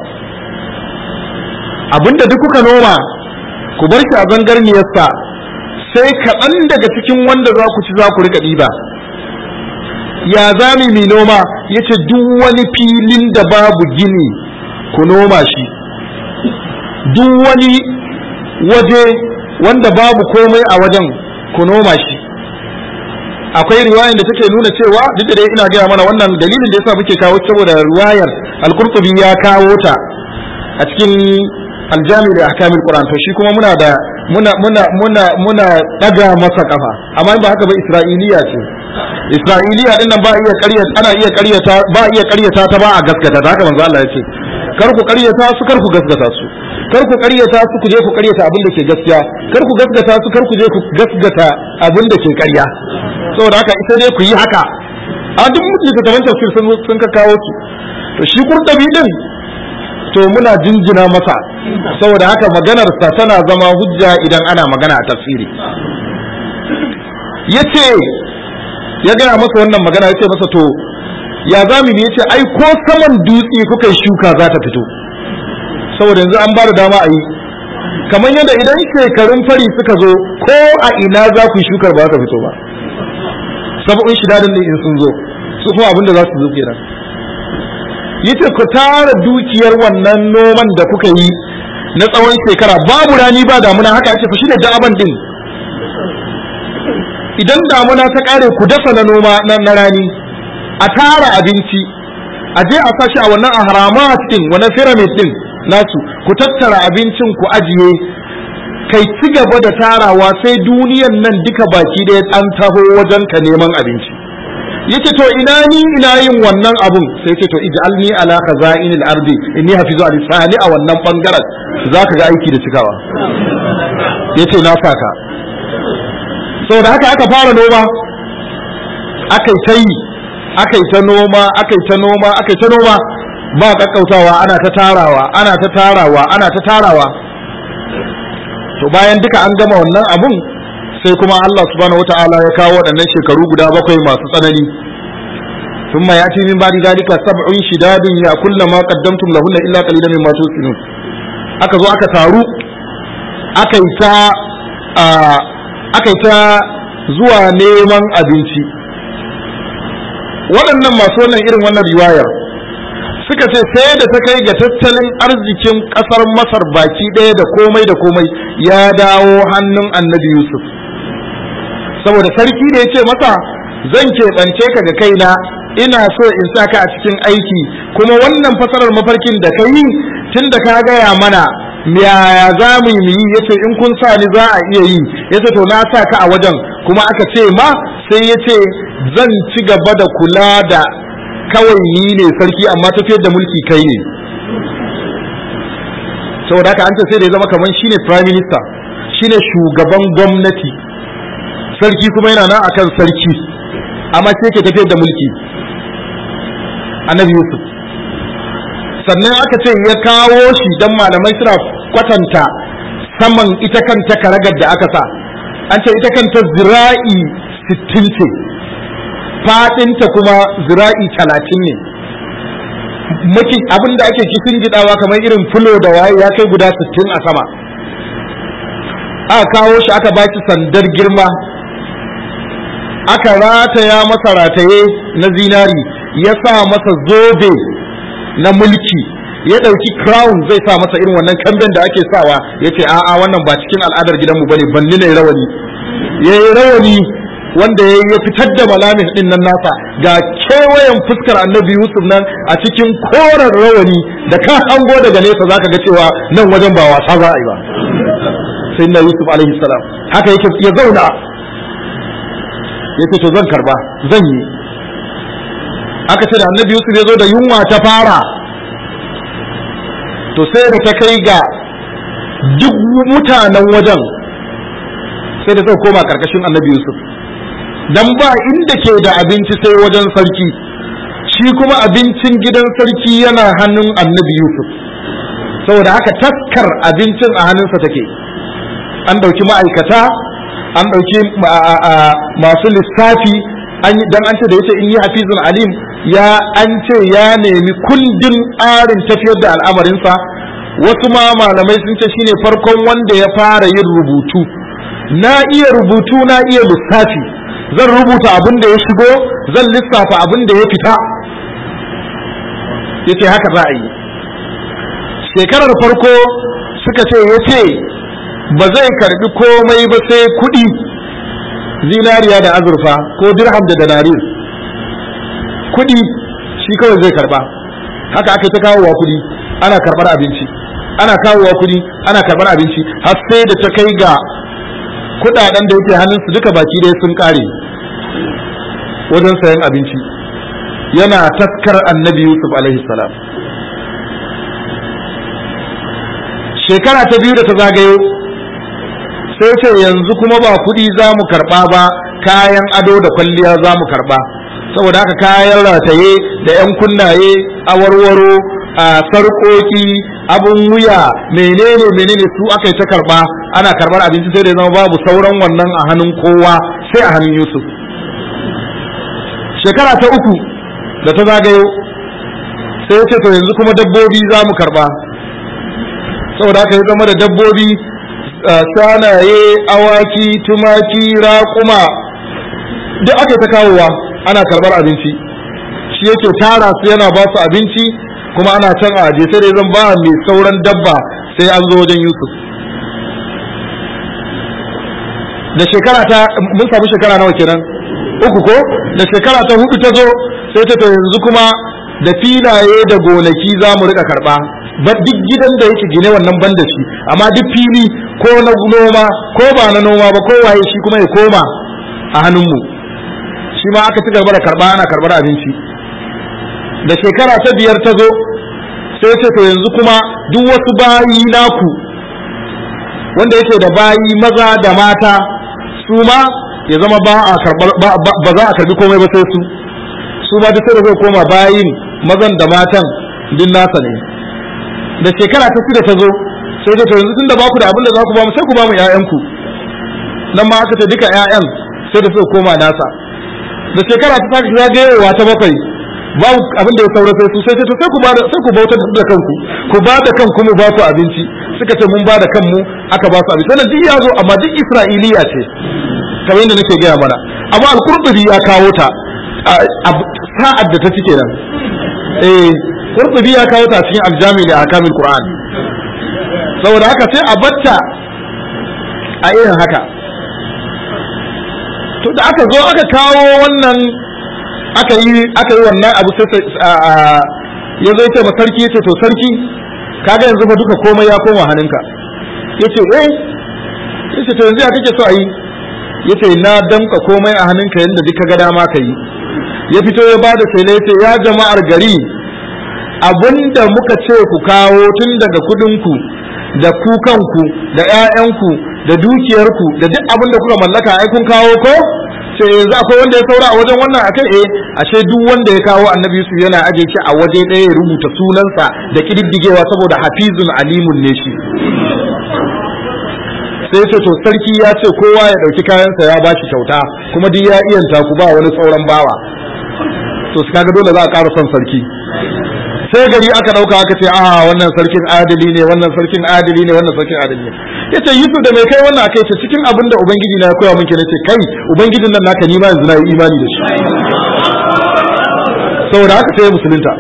abinda duk kuka noma ku bar shi a zangarniyarsa sai kaɗan daga cikin wanda za ku ci za ku rika ɗiba ya za mu mai noma ya ce duk wani filin da babu gini ku noma shi duk wani waje wanda babu komai a wajen ku noma shi akwai riwayar da take nuna cewa duk da dai ina gaya mana wannan dalilin da yasa muke kawo saboda riwayar al-Qurtubi ya kawo ta a cikin aljami da ahkamul Qur'an to shi kuma muna da muna muna muna muna daga masa kafa amma ba haka ba Isra'iliya ce Isra'iliya din nan ba iya ƙaryata ana iya ƙaryata ba iya ƙaryata ta ba a gaskata haka manzo Allah ya ce kar ku ƙaryata su kar ku gaskata su kar ku ƙaryata su ku je ku ƙaryata abin da ke gaskiya kar ku gaskata su kar ku je ku gaskata abin da ke ƙarya saboda haka ita dai ku yi haka a duk littattafan tafsir sun sun ka kawo su to shi kurtabi din to muna jinjina masa saboda haka maganar sa tana zama hujja idan ana magana a tafsiri yace ya gaya masa wannan magana yace masa to ya zami ne yace ai ko saman dutse kuka yi shuka za ta fito saboda yanzu an ba da dama a yi kamar yadda idan shekarun fari suka zo ko a ina za ku yi shukar ba za ta fito ba sab'un shidadin ne in sun zo su kuma abin da za su zo kenan yace ku tara dukiyar wannan noman da kuka yi na tsawon shekara babu rani ba damuna haka ake fa shine da'aban din idan damuna ta kare ku dasa na noma na rani a tara abinci a je a sashi a wannan ahramat din wannan pyramid din nasu ku tattara abincin ku ajiye kai ci gaba da tarawa sai duniyan nan duka baki da an taho wajen ka neman abinci yace to ina ni ina yin wannan abun sai yace to ij'alni ala khaza'inil ardi inni hafizu al-sani a wannan bangaren zaka ga aiki da cikawa yace na saka saboda haka aka fara noma aka ta yi aka ta noma aka ta noma aka ta noma ba kakkautawa ana ta tarawa ana ta tarawa ana ta tarawa to bayan duka an gama wannan abun sai kuma Allah subhanahu wataala ya kawo waɗannan shekaru guda bakwai masu tsanani ثم يأتي من بعد ذلك سبع شداد يأكل ما قدمتم لهن إلا قليلا مما تحسنون aka zo aka taru aka yi ta aka yi ta zuwa neman abinci waɗannan masu wannan irin wannan riwayar suka ce sai da ta kai ga tattalin arzikin ƙasar masar baki ɗaya da komai da komai ya dawo hannun annabi yusuf saboda sarki da ya ce masa zan keɓance ka ga kaina ina so in sa ka a cikin aiki kuma wannan fasarar mafarkin da ka yi tun da ka gaya mana yaya za mu yi ya ce in kun sa ni za a iya yi ya ce to na sa ka a wajen kuma aka ce ma sai ya ce zan ci gaba da kula da kawai ni ne sarki amma tafiyar da mulki kai ne saboda haka an ce sai da ya zama kamar shine prime minister shine shugaban gwamnati sarki kuma yana nan akan sarki amma sai ke tafiyar da mulki annabi yusuf sannan aka ce ya kawo shi dan malamai suna kwatanta saman ita kanta karagar da aka sa an ce ita kanta zira'i sittin ce fadinta kuma zira'i talatin ne maki abin da ake kishin gidawa kamar irin fulo da waye ya kai guda sittin a sama aka kawo shi aka baki sandar girma aka rataya masa rataye na zinari ya sa masa zobe na mulki ya ɗauki crown zai sa masa irin wannan kamben da ake sawa ya ce a'a wannan ba cikin al'adar gidanmu bane banni ne rawani ya yi rawani wanda ya ya fitar da malamin din nan nasa ga kewayen fuskar annabi yusuf nan a cikin koren rawani da ka hango daga nesa zaka ga cewa nan wajen ba wasa za a yi ba sai na yusuf alaihi salam haka yake ya zauna yace to zan karba zan yi aka ce da annabi yusuf ya zo da yunwa ta fara to sai da ta kai ga duk mutanen wajen sai da suka koma karkashin annabi yusuf dan ba inda ke da abinci sai wajen sarki shi kuma abincin gidan sarki yana hannun annabi yusuf saboda haka taskar abincin a hannunsa take an ɗauki ma'aikata an ɗauki masu lissafi dan an ce da yace in yi hafizun alim ya an ce ya nemi kundin tsarin tafiyar da al'amarinsa wasu ma malamai sun ce shine farkon wanda ya fara yin rubutu na iya rubutu na iya lissafi zan rubuta abin da ya shigo zan lissafa abin da ya fita yace haka za a yi shekarar farko suka ce ya ce ba zai karbi komai ba sai kuɗi zinariya da azurfa ko dirham da danarir kuɗi shi kawai zai karba haka aka ta kawowa kuɗi ana karɓar abinci ana kawowa kuɗi ana karɓar abinci har sai da ta kai ga kuɗaɗen da yake hannunsu duka baki ɗaya sun ƙare wajen sayan abinci yana taskar annabi yusuf alaihi salam shekara ta biyu da ta zagayo sai ce yanzu kuma ba kuɗi za mu karɓa ba kayan ado da kwalliya za mu karɓa saboda haka kayan rataye da 'yan kunnaye awarwaro a sarƙoƙi abun wuya menene menene su aka yi ta karɓa ana karɓar abinci sai da zama babu sauran wannan a hannun kowa sai a hannun yusuf shekara ta uku da ta zagayo sai ce to yanzu kuma dabbobi za mu karɓa saboda haka ya zama da dabbobi sanaye awaki tumaki raƙuma duk aka ta kawowa ana karɓar abinci shi yake tara su yana ba su abinci kuma ana can a aje sai dai zan ba mai sauran dabba sai an zo wajen yusuf da shekara ta mun samu shekara nawa kenan uku ko da shekara ta hudu ta zo sai ta yanzu kuma da filaye da gonaki za mu rika karɓa ba duk gidan da yake gine wannan ban da shi amma duk fili ko na noma ko ba na noma ba ko waye shi kuma ya koma a hannunmu shi ma aka ci gaba da karba ana karbar abinci da shekara ta biyar ta zo sai ce to yanzu kuma duk wasu bayi naku wanda yake da bayi maza da mata su ma ya zama ba a karbar ba za a karbi komai ba sai su su ma duk sai da zai koma bayin mazan da matan din nasa ne da shekara ta shida ta zo sai da yanzu tunda ba ku da abin da za ku ba mu sai ku ba mu ƴaƴanku nan ma aka ce duka ƴaƴan sai da suka koma nasa da shekara ta sake zagayowa ta bakwai babu abin da ya saura sai su sai ce to sai ku bada sai ku bautar da kanku ku bada kanku mu ba ku abinci suka ce mun bada kanmu aka ba su abinci wannan duk ya zo amma duk Isra'iliya ce kamar yadda nake gaya mana amma al-Qurtubi ya kawo ta sa'ad da ta cike nan eh Qurtubi ya kawo ta cikin al-Jami' li ahkamil Qur'an saboda haka sai a batta a irin haka to da aka zo aka kawo wannan aka yi aka yi wannan abu sai ya zo yace ma sarki yace to sarki kaga yanzu fa duka komai ya koma hannunka yace eh yace to yanzu ya kake so a yi yace na damka komai a hannunka yanda duka ga dama ka yi ya fito ya bada shela yace ya jama'ar gari abinda muka ce ku kawo tun daga kudinku da ku kanku da ƴaƴanku da dukiyarku da duk abin da kuka mallaka ai kun kawo ko sai yanzu akwai wanda ya saura a wajen wannan akai eh ashe duk wanda ya kawo annabi Yusuf yana aje shi a waje ɗaya ya rubuta sunansa da kididdigewa saboda hafizun alimun ne shi sai ce to sarki ya ce kowa ya ɗauki kayansa ya bashi kyauta kuma duk ya iyanta ku ba wani sauran bawa to su kaga dole za a ƙara son sarki sai gari aka dauka aka ce a wannan sarkin adali ne wannan sarkin adali ne wannan sarkin adali ne yace Yusuf da mai kai wannan akai ce cikin abin da ubangiji na ya koya min kenan ce kai ubangijin nan naka ni ma yanzu na yi imani da shi saboda haka sai musulunta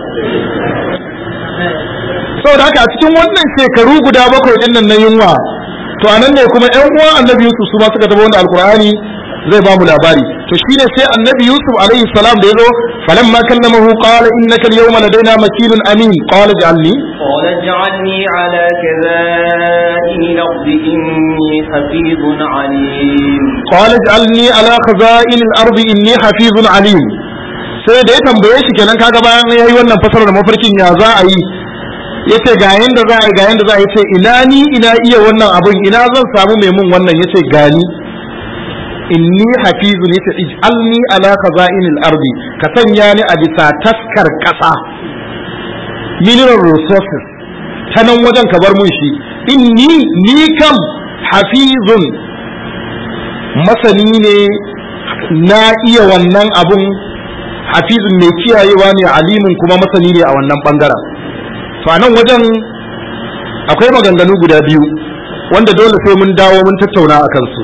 saboda haka a cikin wannan shekaru guda bakwai din nan na yunwa to anan ne kuma ƴan uwan annabi Yusuf su ma suka tabo wanda alqur'ani zai ba mu labari to shine sai annabi Yusuf alaihi salam da yazo falamma kallamahu qala innaka al-yawma ladaina makinun amin qala ij'alni قال اجعلني على كذائن الأرض إني حفيظ عليم qala ij'alni ala khaza'in al-ard inni hafizun alim sai da ya tambaye shi kenan kaga bayan yayi wannan fasarar mafarkin ya za a yi yace ga yanda za a yi ga yanda za a yi yace ina ni ina iya wannan abun ina zan samu mai mun wannan yace gani inni hafizun yace ij'alni ala khaza'inil ardi ka sanya ni a bisa taskar kasa mineral resources ta nan wajen ka bar mun shi inni ni kam hafizun masani ne na iya wannan abun hafizun mai kiyayewa ne alimin kuma masani ne a wannan bangaren to a nan wajen akwai maganganu guda biyu wanda dole sai mun dawo mun tattauna a kansu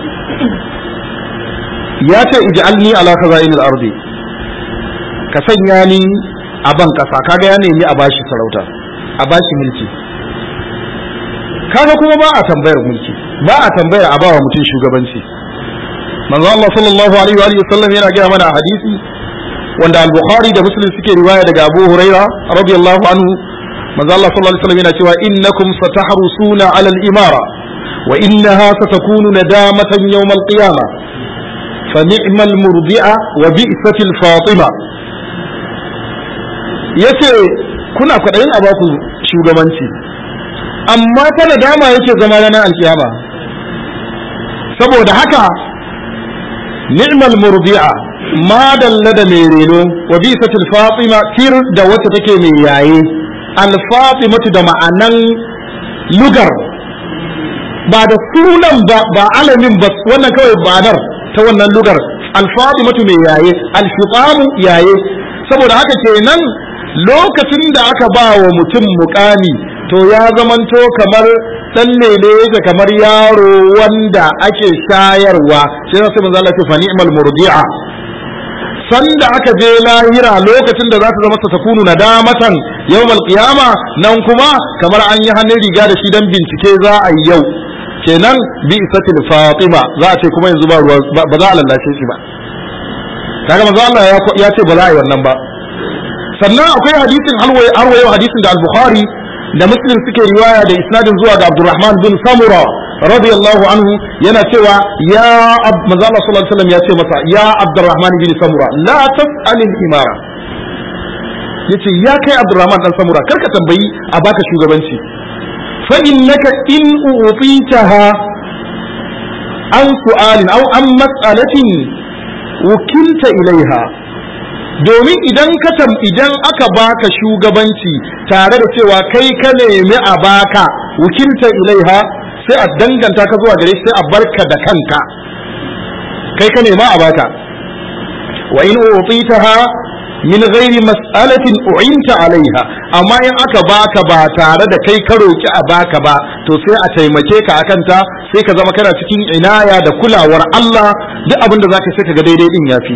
ya ce ij'alni ala khaza'inil ardi ka sanya ni a ban kasa kaga ya nemi a bashi sarauta a bashi mulki kaga kuma ba a tambayar mulki ba a tambayar a bawa mutum shugabanci manzo Allah sallallahu alaihi wa alihi wasallam yana gaya mana a hadisi wanda al-Bukhari da Muslim suke riwaya daga Abu Huraira radiyallahu anhu manzo Allah sallallahu alaihi wasallam yana cewa innakum satahrusuna ala al-imara wa innaha satakunu nadamatan yawm al-qiyamah fa ni'mal murdi'a wa bi'satil fatima yace kuna kwadayin a baku shugabanci amma ta nadama yake zama ranar alkiyama saboda haka ni'mal murdi'a ma dalla da mai reno wa bi'satil fatima tir da wacce take mai yaye al-fatimatu da ma'anan lugar ba da sunan ba ba alamin ba wannan kawai banar ta wannan lugar al-fatimatu mai yaye al-fitamu yaye saboda haka kenan lokacin da aka ba wa mutum mukami to ya zamanto kamar dan lele yake kamar yaro wanda ake shayarwa sai sai manzo Allah ya ce fa ni'mal murdi'a sanda aka je lahira lokacin da za ta zama ta takunu nadamatan yawmal qiyama nan kuma kamar an yi hannun riga da shi dan bincike za a yi yau kenan bi isatil fatima za a ce kuma yanzu ba ruwa ba za a lallace shi ba kaga manzo Allah ya ce ba za a yi wannan ba sannan akwai hadisin halwaye harwaye hadisin da al-bukhari da muslim suke riwaya da isnadin zuwa ga abdurrahman bin samura radiyallahu anhu yana cewa ya manzo Allah sallallahu alaihi wasallam ya ce masa ya abdurrahman bin samura la tas'al al-imara yace ya kai abdurrahman dan samura karka tambayi a baka shugabanci fa innaka in utitaha an su'alin aw an mas'alatin wukilta ilaiha domin idan ka tam idan aka baka shugabanci tare da cewa kai ka nemi a baka wukilta ilaiha sai a danganta ka zuwa gare shi sai a barka da kanka kai ka nema a baka wa in utitaha min ghairi mas'alatin u'inta alaiha amma in aka baka ba tare da kai ka roki a baka ba to sai a taimake ka akan ta sai ka zama kana cikin inaya da kulawar Allah duk abin da zaka sai ka ga daidai din yafi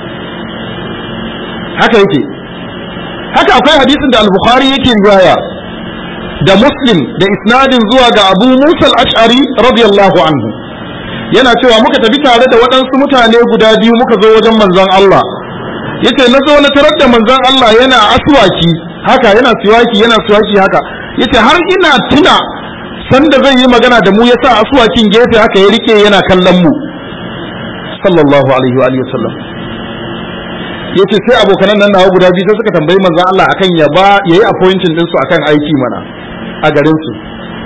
haka yake haka akwai hadisin da al-bukhari yake riwaya da muslim da isnadin zuwa ga abu musa al-ash'ari radiyallahu anhu yana cewa muka tafi tare da waɗansu mutane guda biyu muka zo wajen manzon Allah yace na zo na tarar da manzon Allah yana aswaki haka yana siwaki yana siwaki haka yace har ina tuna sanda zai yi magana da mu yasa aswakin gefe haka ya rike yana kallon mu sallallahu alaihi wa alihi wasallam yace sai abokanan nan nawa guda biyu sai suka tambayi manzon Allah akan ya ba yayi appointment din su akan aiki mana a garin su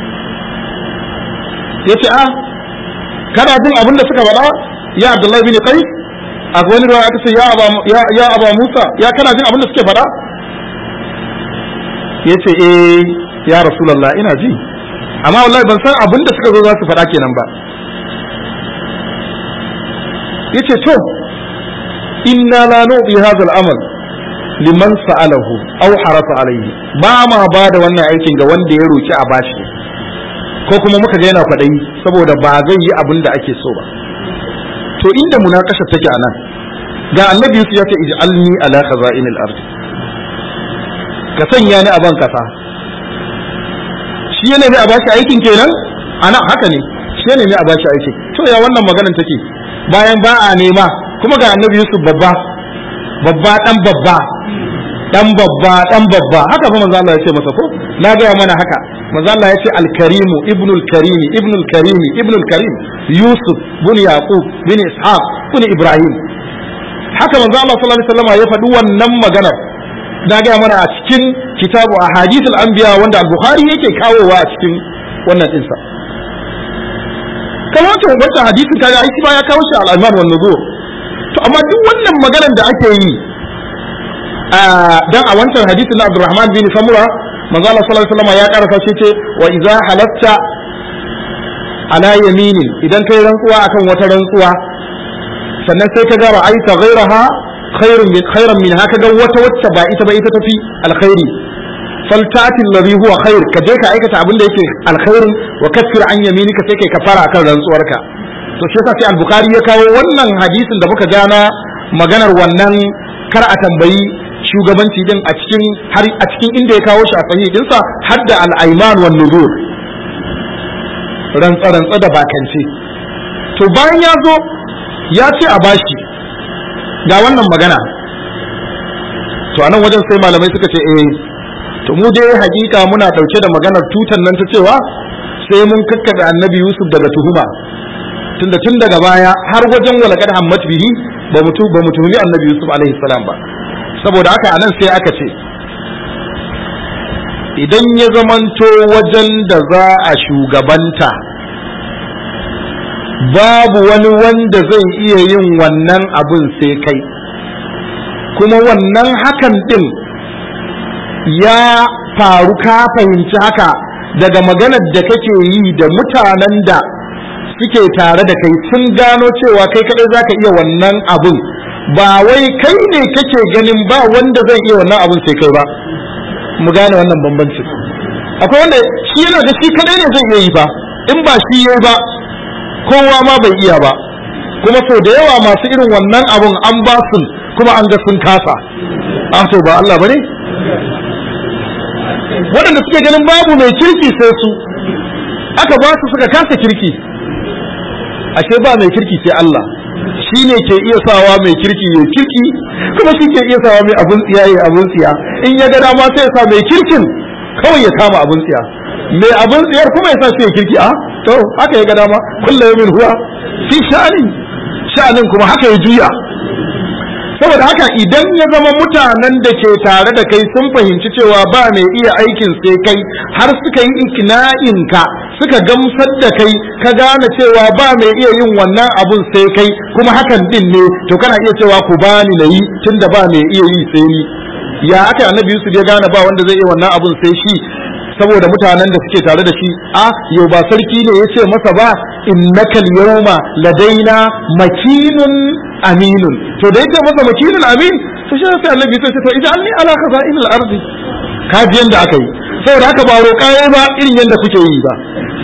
yace a kana jin abin da suka faɗa ya Abdullahi bin Qais a wani ruwa aka ce ya aba ya ya aba Musa ya kana jin abin da suke faɗa yace eh ya Rasulullah ina ji amma wallahi ban san abin da suka zo za su faɗa kenan ba yace to inna la nubi hadha al-amal liman sa'alahu aw harasa alayhi ba ma ba da wannan aikin ga wanda ya roki a bashi ko kuma muka ga yana kwaɗayi saboda ba zai yi abin da ake so ba to inda munakasha take anan ga annabi Yusuf ya ce ij'alni ala khaza'inil ard ka sanya ni a ban kasa shi ne a bashi aikin kenan ana haka ne shi ne a bashi aikin to ya wannan maganar take bayan ba a nema kuma ga annabi Yusuf babba babba dan babba dan babba dan babba haka fa manzo Allah ya ce masa ko na ga mana haka manzo Allah ya ce al-karimu ibnul karimi ibnul karimi ibnul karim Yusuf bin Yaqub bin Ishaq bin Ibrahim haka manzo Allah sallallahu alaihi wasallam ya faɗi wannan maganar na ga mana a cikin kitabu ahadithul anbiya wanda al-Bukhari yake kawowa a cikin wannan dinsa kamar wancan wancan hadisin kaga ai ba ya kawo shi al-Iman wan Nuzur to amma duk wannan maganar da ake yi dan a wancan hadisin na Abdurrahman bin Samura manzo Allah sallallahu alaihi wasallam ya karasa shi ce wa idza halatta ala yamini idan kai rantsuwa akan wata rantsuwa sannan sai ka ga ra'aita ghairaha khairun min khairan min haka ga wata wacce ba ita ba ita tafi alkhairi faltati alladhi huwa khair ka je ka aikata abin da yake alkhairin wa kaffir an yaminika sai kai kafara akan rantsuwarka to shi yasa sai al-bukhari ya kawo wannan hadisin da muka gana maganar wannan kar a tambayi shugabanci din a cikin har a cikin inda ya kawo shi a sahihi dinsa har da al-ayman wan nuzur rantsa rantsa da bakance to bayan ya zo ya ce a bashi ga wannan magana to anan wajen sai malamai suka ce eh to mu dai hakika muna dauke da maganar tutan nan ta cewa sai mun kakkabe annabi Yusuf daga tuhuma tunda tun daga baya har wajen walakad hammat bihi ba mutu ba mu tuhumi annabi Yusuf alaihi salam ba saboda haka anan sai aka ce idan ya zamanto wajen da za a shugabanta babu wani wanda zai iya yin wannan abun sai kai kuma wannan hakan din ya faru ka fahimci haka daga maganar da kake yi da mutanen da suke tare da kai sun gano cewa kai kadai zaka iya wannan abun ba wai kai ne kake ganin ba wanda zai iya wannan abun sai kai ba mu gane wannan bambancin akwai wanda shi yana da shi kadai ne zai iya yi ba in ba shi yayi ba kowa ma bai iya ba kuma sau da yawa masu irin wannan abun an ba su kuma an ga sun kasa a to ba Allah bane waɗanda suke ganin babu mai kirki sai su aka ba su suka kasa kirki ashe ba mai kirki sai Allah shi ne ke iya sawa mai kirki ya kirki kuma shi ke iya sawa mai abun tsiya ya abun tsiya in ya ga dama sai ya sa mai kirkin kawai ya kama abun tsiya mai abun tsiyar kuma ya sa shi ya kirki a to haka ya ga dama kullu yawmin huwa fi sha'ani sha'anin kuma haka ya juya saboda haka idan ya zama mutanen da ke tare da kai sun fahimci cewa ba mai iya aikin sai kai har suka yi ikna'inka suka gamsar da kai ka gane cewa ba mai iya yin wannan abun sai kai kuma hakan din ne to kana iya cewa ku bani na yi tunda ba mai iya yi sai ni ya aka annabi Yusuf ya gane ba wanda zai iya wannan abun sai shi saboda mutanen da suke tare da shi a yau ba sarki ne ya ce masa ba innakal yawma ladaina makinun aminun to da yake masa makinun amin to shi sai annabi sai ce to idan ni ala khaza'in al-ardi kaji yanda aka yi saboda haka ba roƙa yayi ba irin yanda kuke yi ba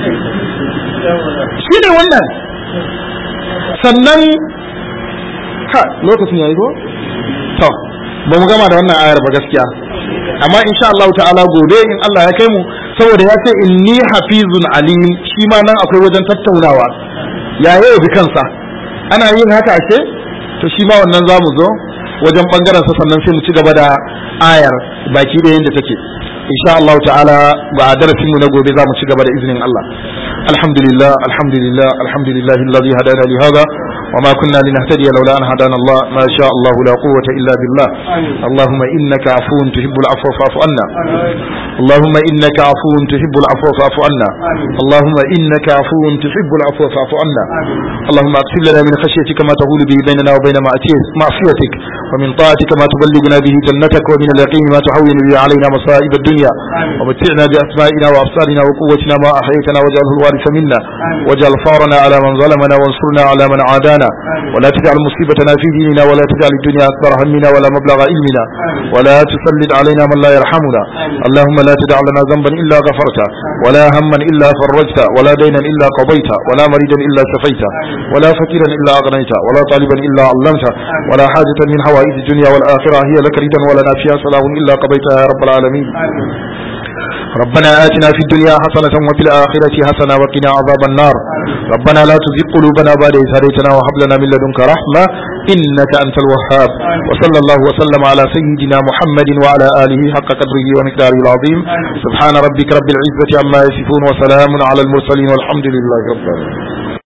shi ne wannan sannan ha lokacin yayi ko to ba mu gama da wannan ayar ba gaskiya amma insha Allah ta'ala gobe in Allah ya kai mu saboda ya ce inni hafizun alim shi ma nan akwai wajen tattaunawa ya yau bi kansa ana yin haka ashe to shi ma wannan zamu zo wajen bangaren sa sannan sai mu ci gaba da ayar baki da yanda take insha Allah ta'ala ba darasin mu na gobe zamu ci gaba da izinin Allah alhamdulillah alhamdulillah alhamdulillah alladhi hadana li hadha وما كنا لنهتدي لولا أن هدانا الله ما شاء الله لا قوة إلا بالله اللهم إنك عفو تحب العفو فاعف عنا اللهم إنك عفو تحب العفو فاعف عنا اللهم إنك عفو تحب العفو فاعف عنا اللهم اغفر لنا من خشيتك ما تقول به بيننا وبين معصيتك ومن طاعتك ما تبلغنا به جنتك ومن اليقين ما تهون به علينا مصائب الدنيا ومتعنا بأسمائنا وأبصارنا وقوتنا ما أحييتنا واجعله الوارث منا واجعل فارنا على من ظلمنا وانصرنا على من عادانا ولا تجعل مصيبتنا في ديننا ولا تجعل الدنيا أكبر همنا ولا مبلغ علمنا ولا تسلط علينا من لا يرحمنا اللهم لا تدع لنا ذنبا إلا غفرته ولا هما إلا فرجته ولا دينا إلا قضيته ولا مريدا إلا شفيته ولا فقيرا إلا أغنيته ولا طالبا إلا علمته ولا حاجة من حوائج الدنيا والآخرة هي لك ردا ولنا فيها صلاح إلا قضيتها يا رب العالمين ربنا آتنا في الدنيا حسنة وفي الآخرة حسنة وقنا عذاب النار ربنا لا تزغ قلوبنا بعد إذ هديتنا وهب لنا من لدنك رحمة إنك أنت الوهاب وصلى الله وسلم على سيدنا محمد وعلى آله حق قدره ومقداره العظيم سبحان ربك رب العزة عما يصفون وسلام على المرسلين والحمد لله رب العالمين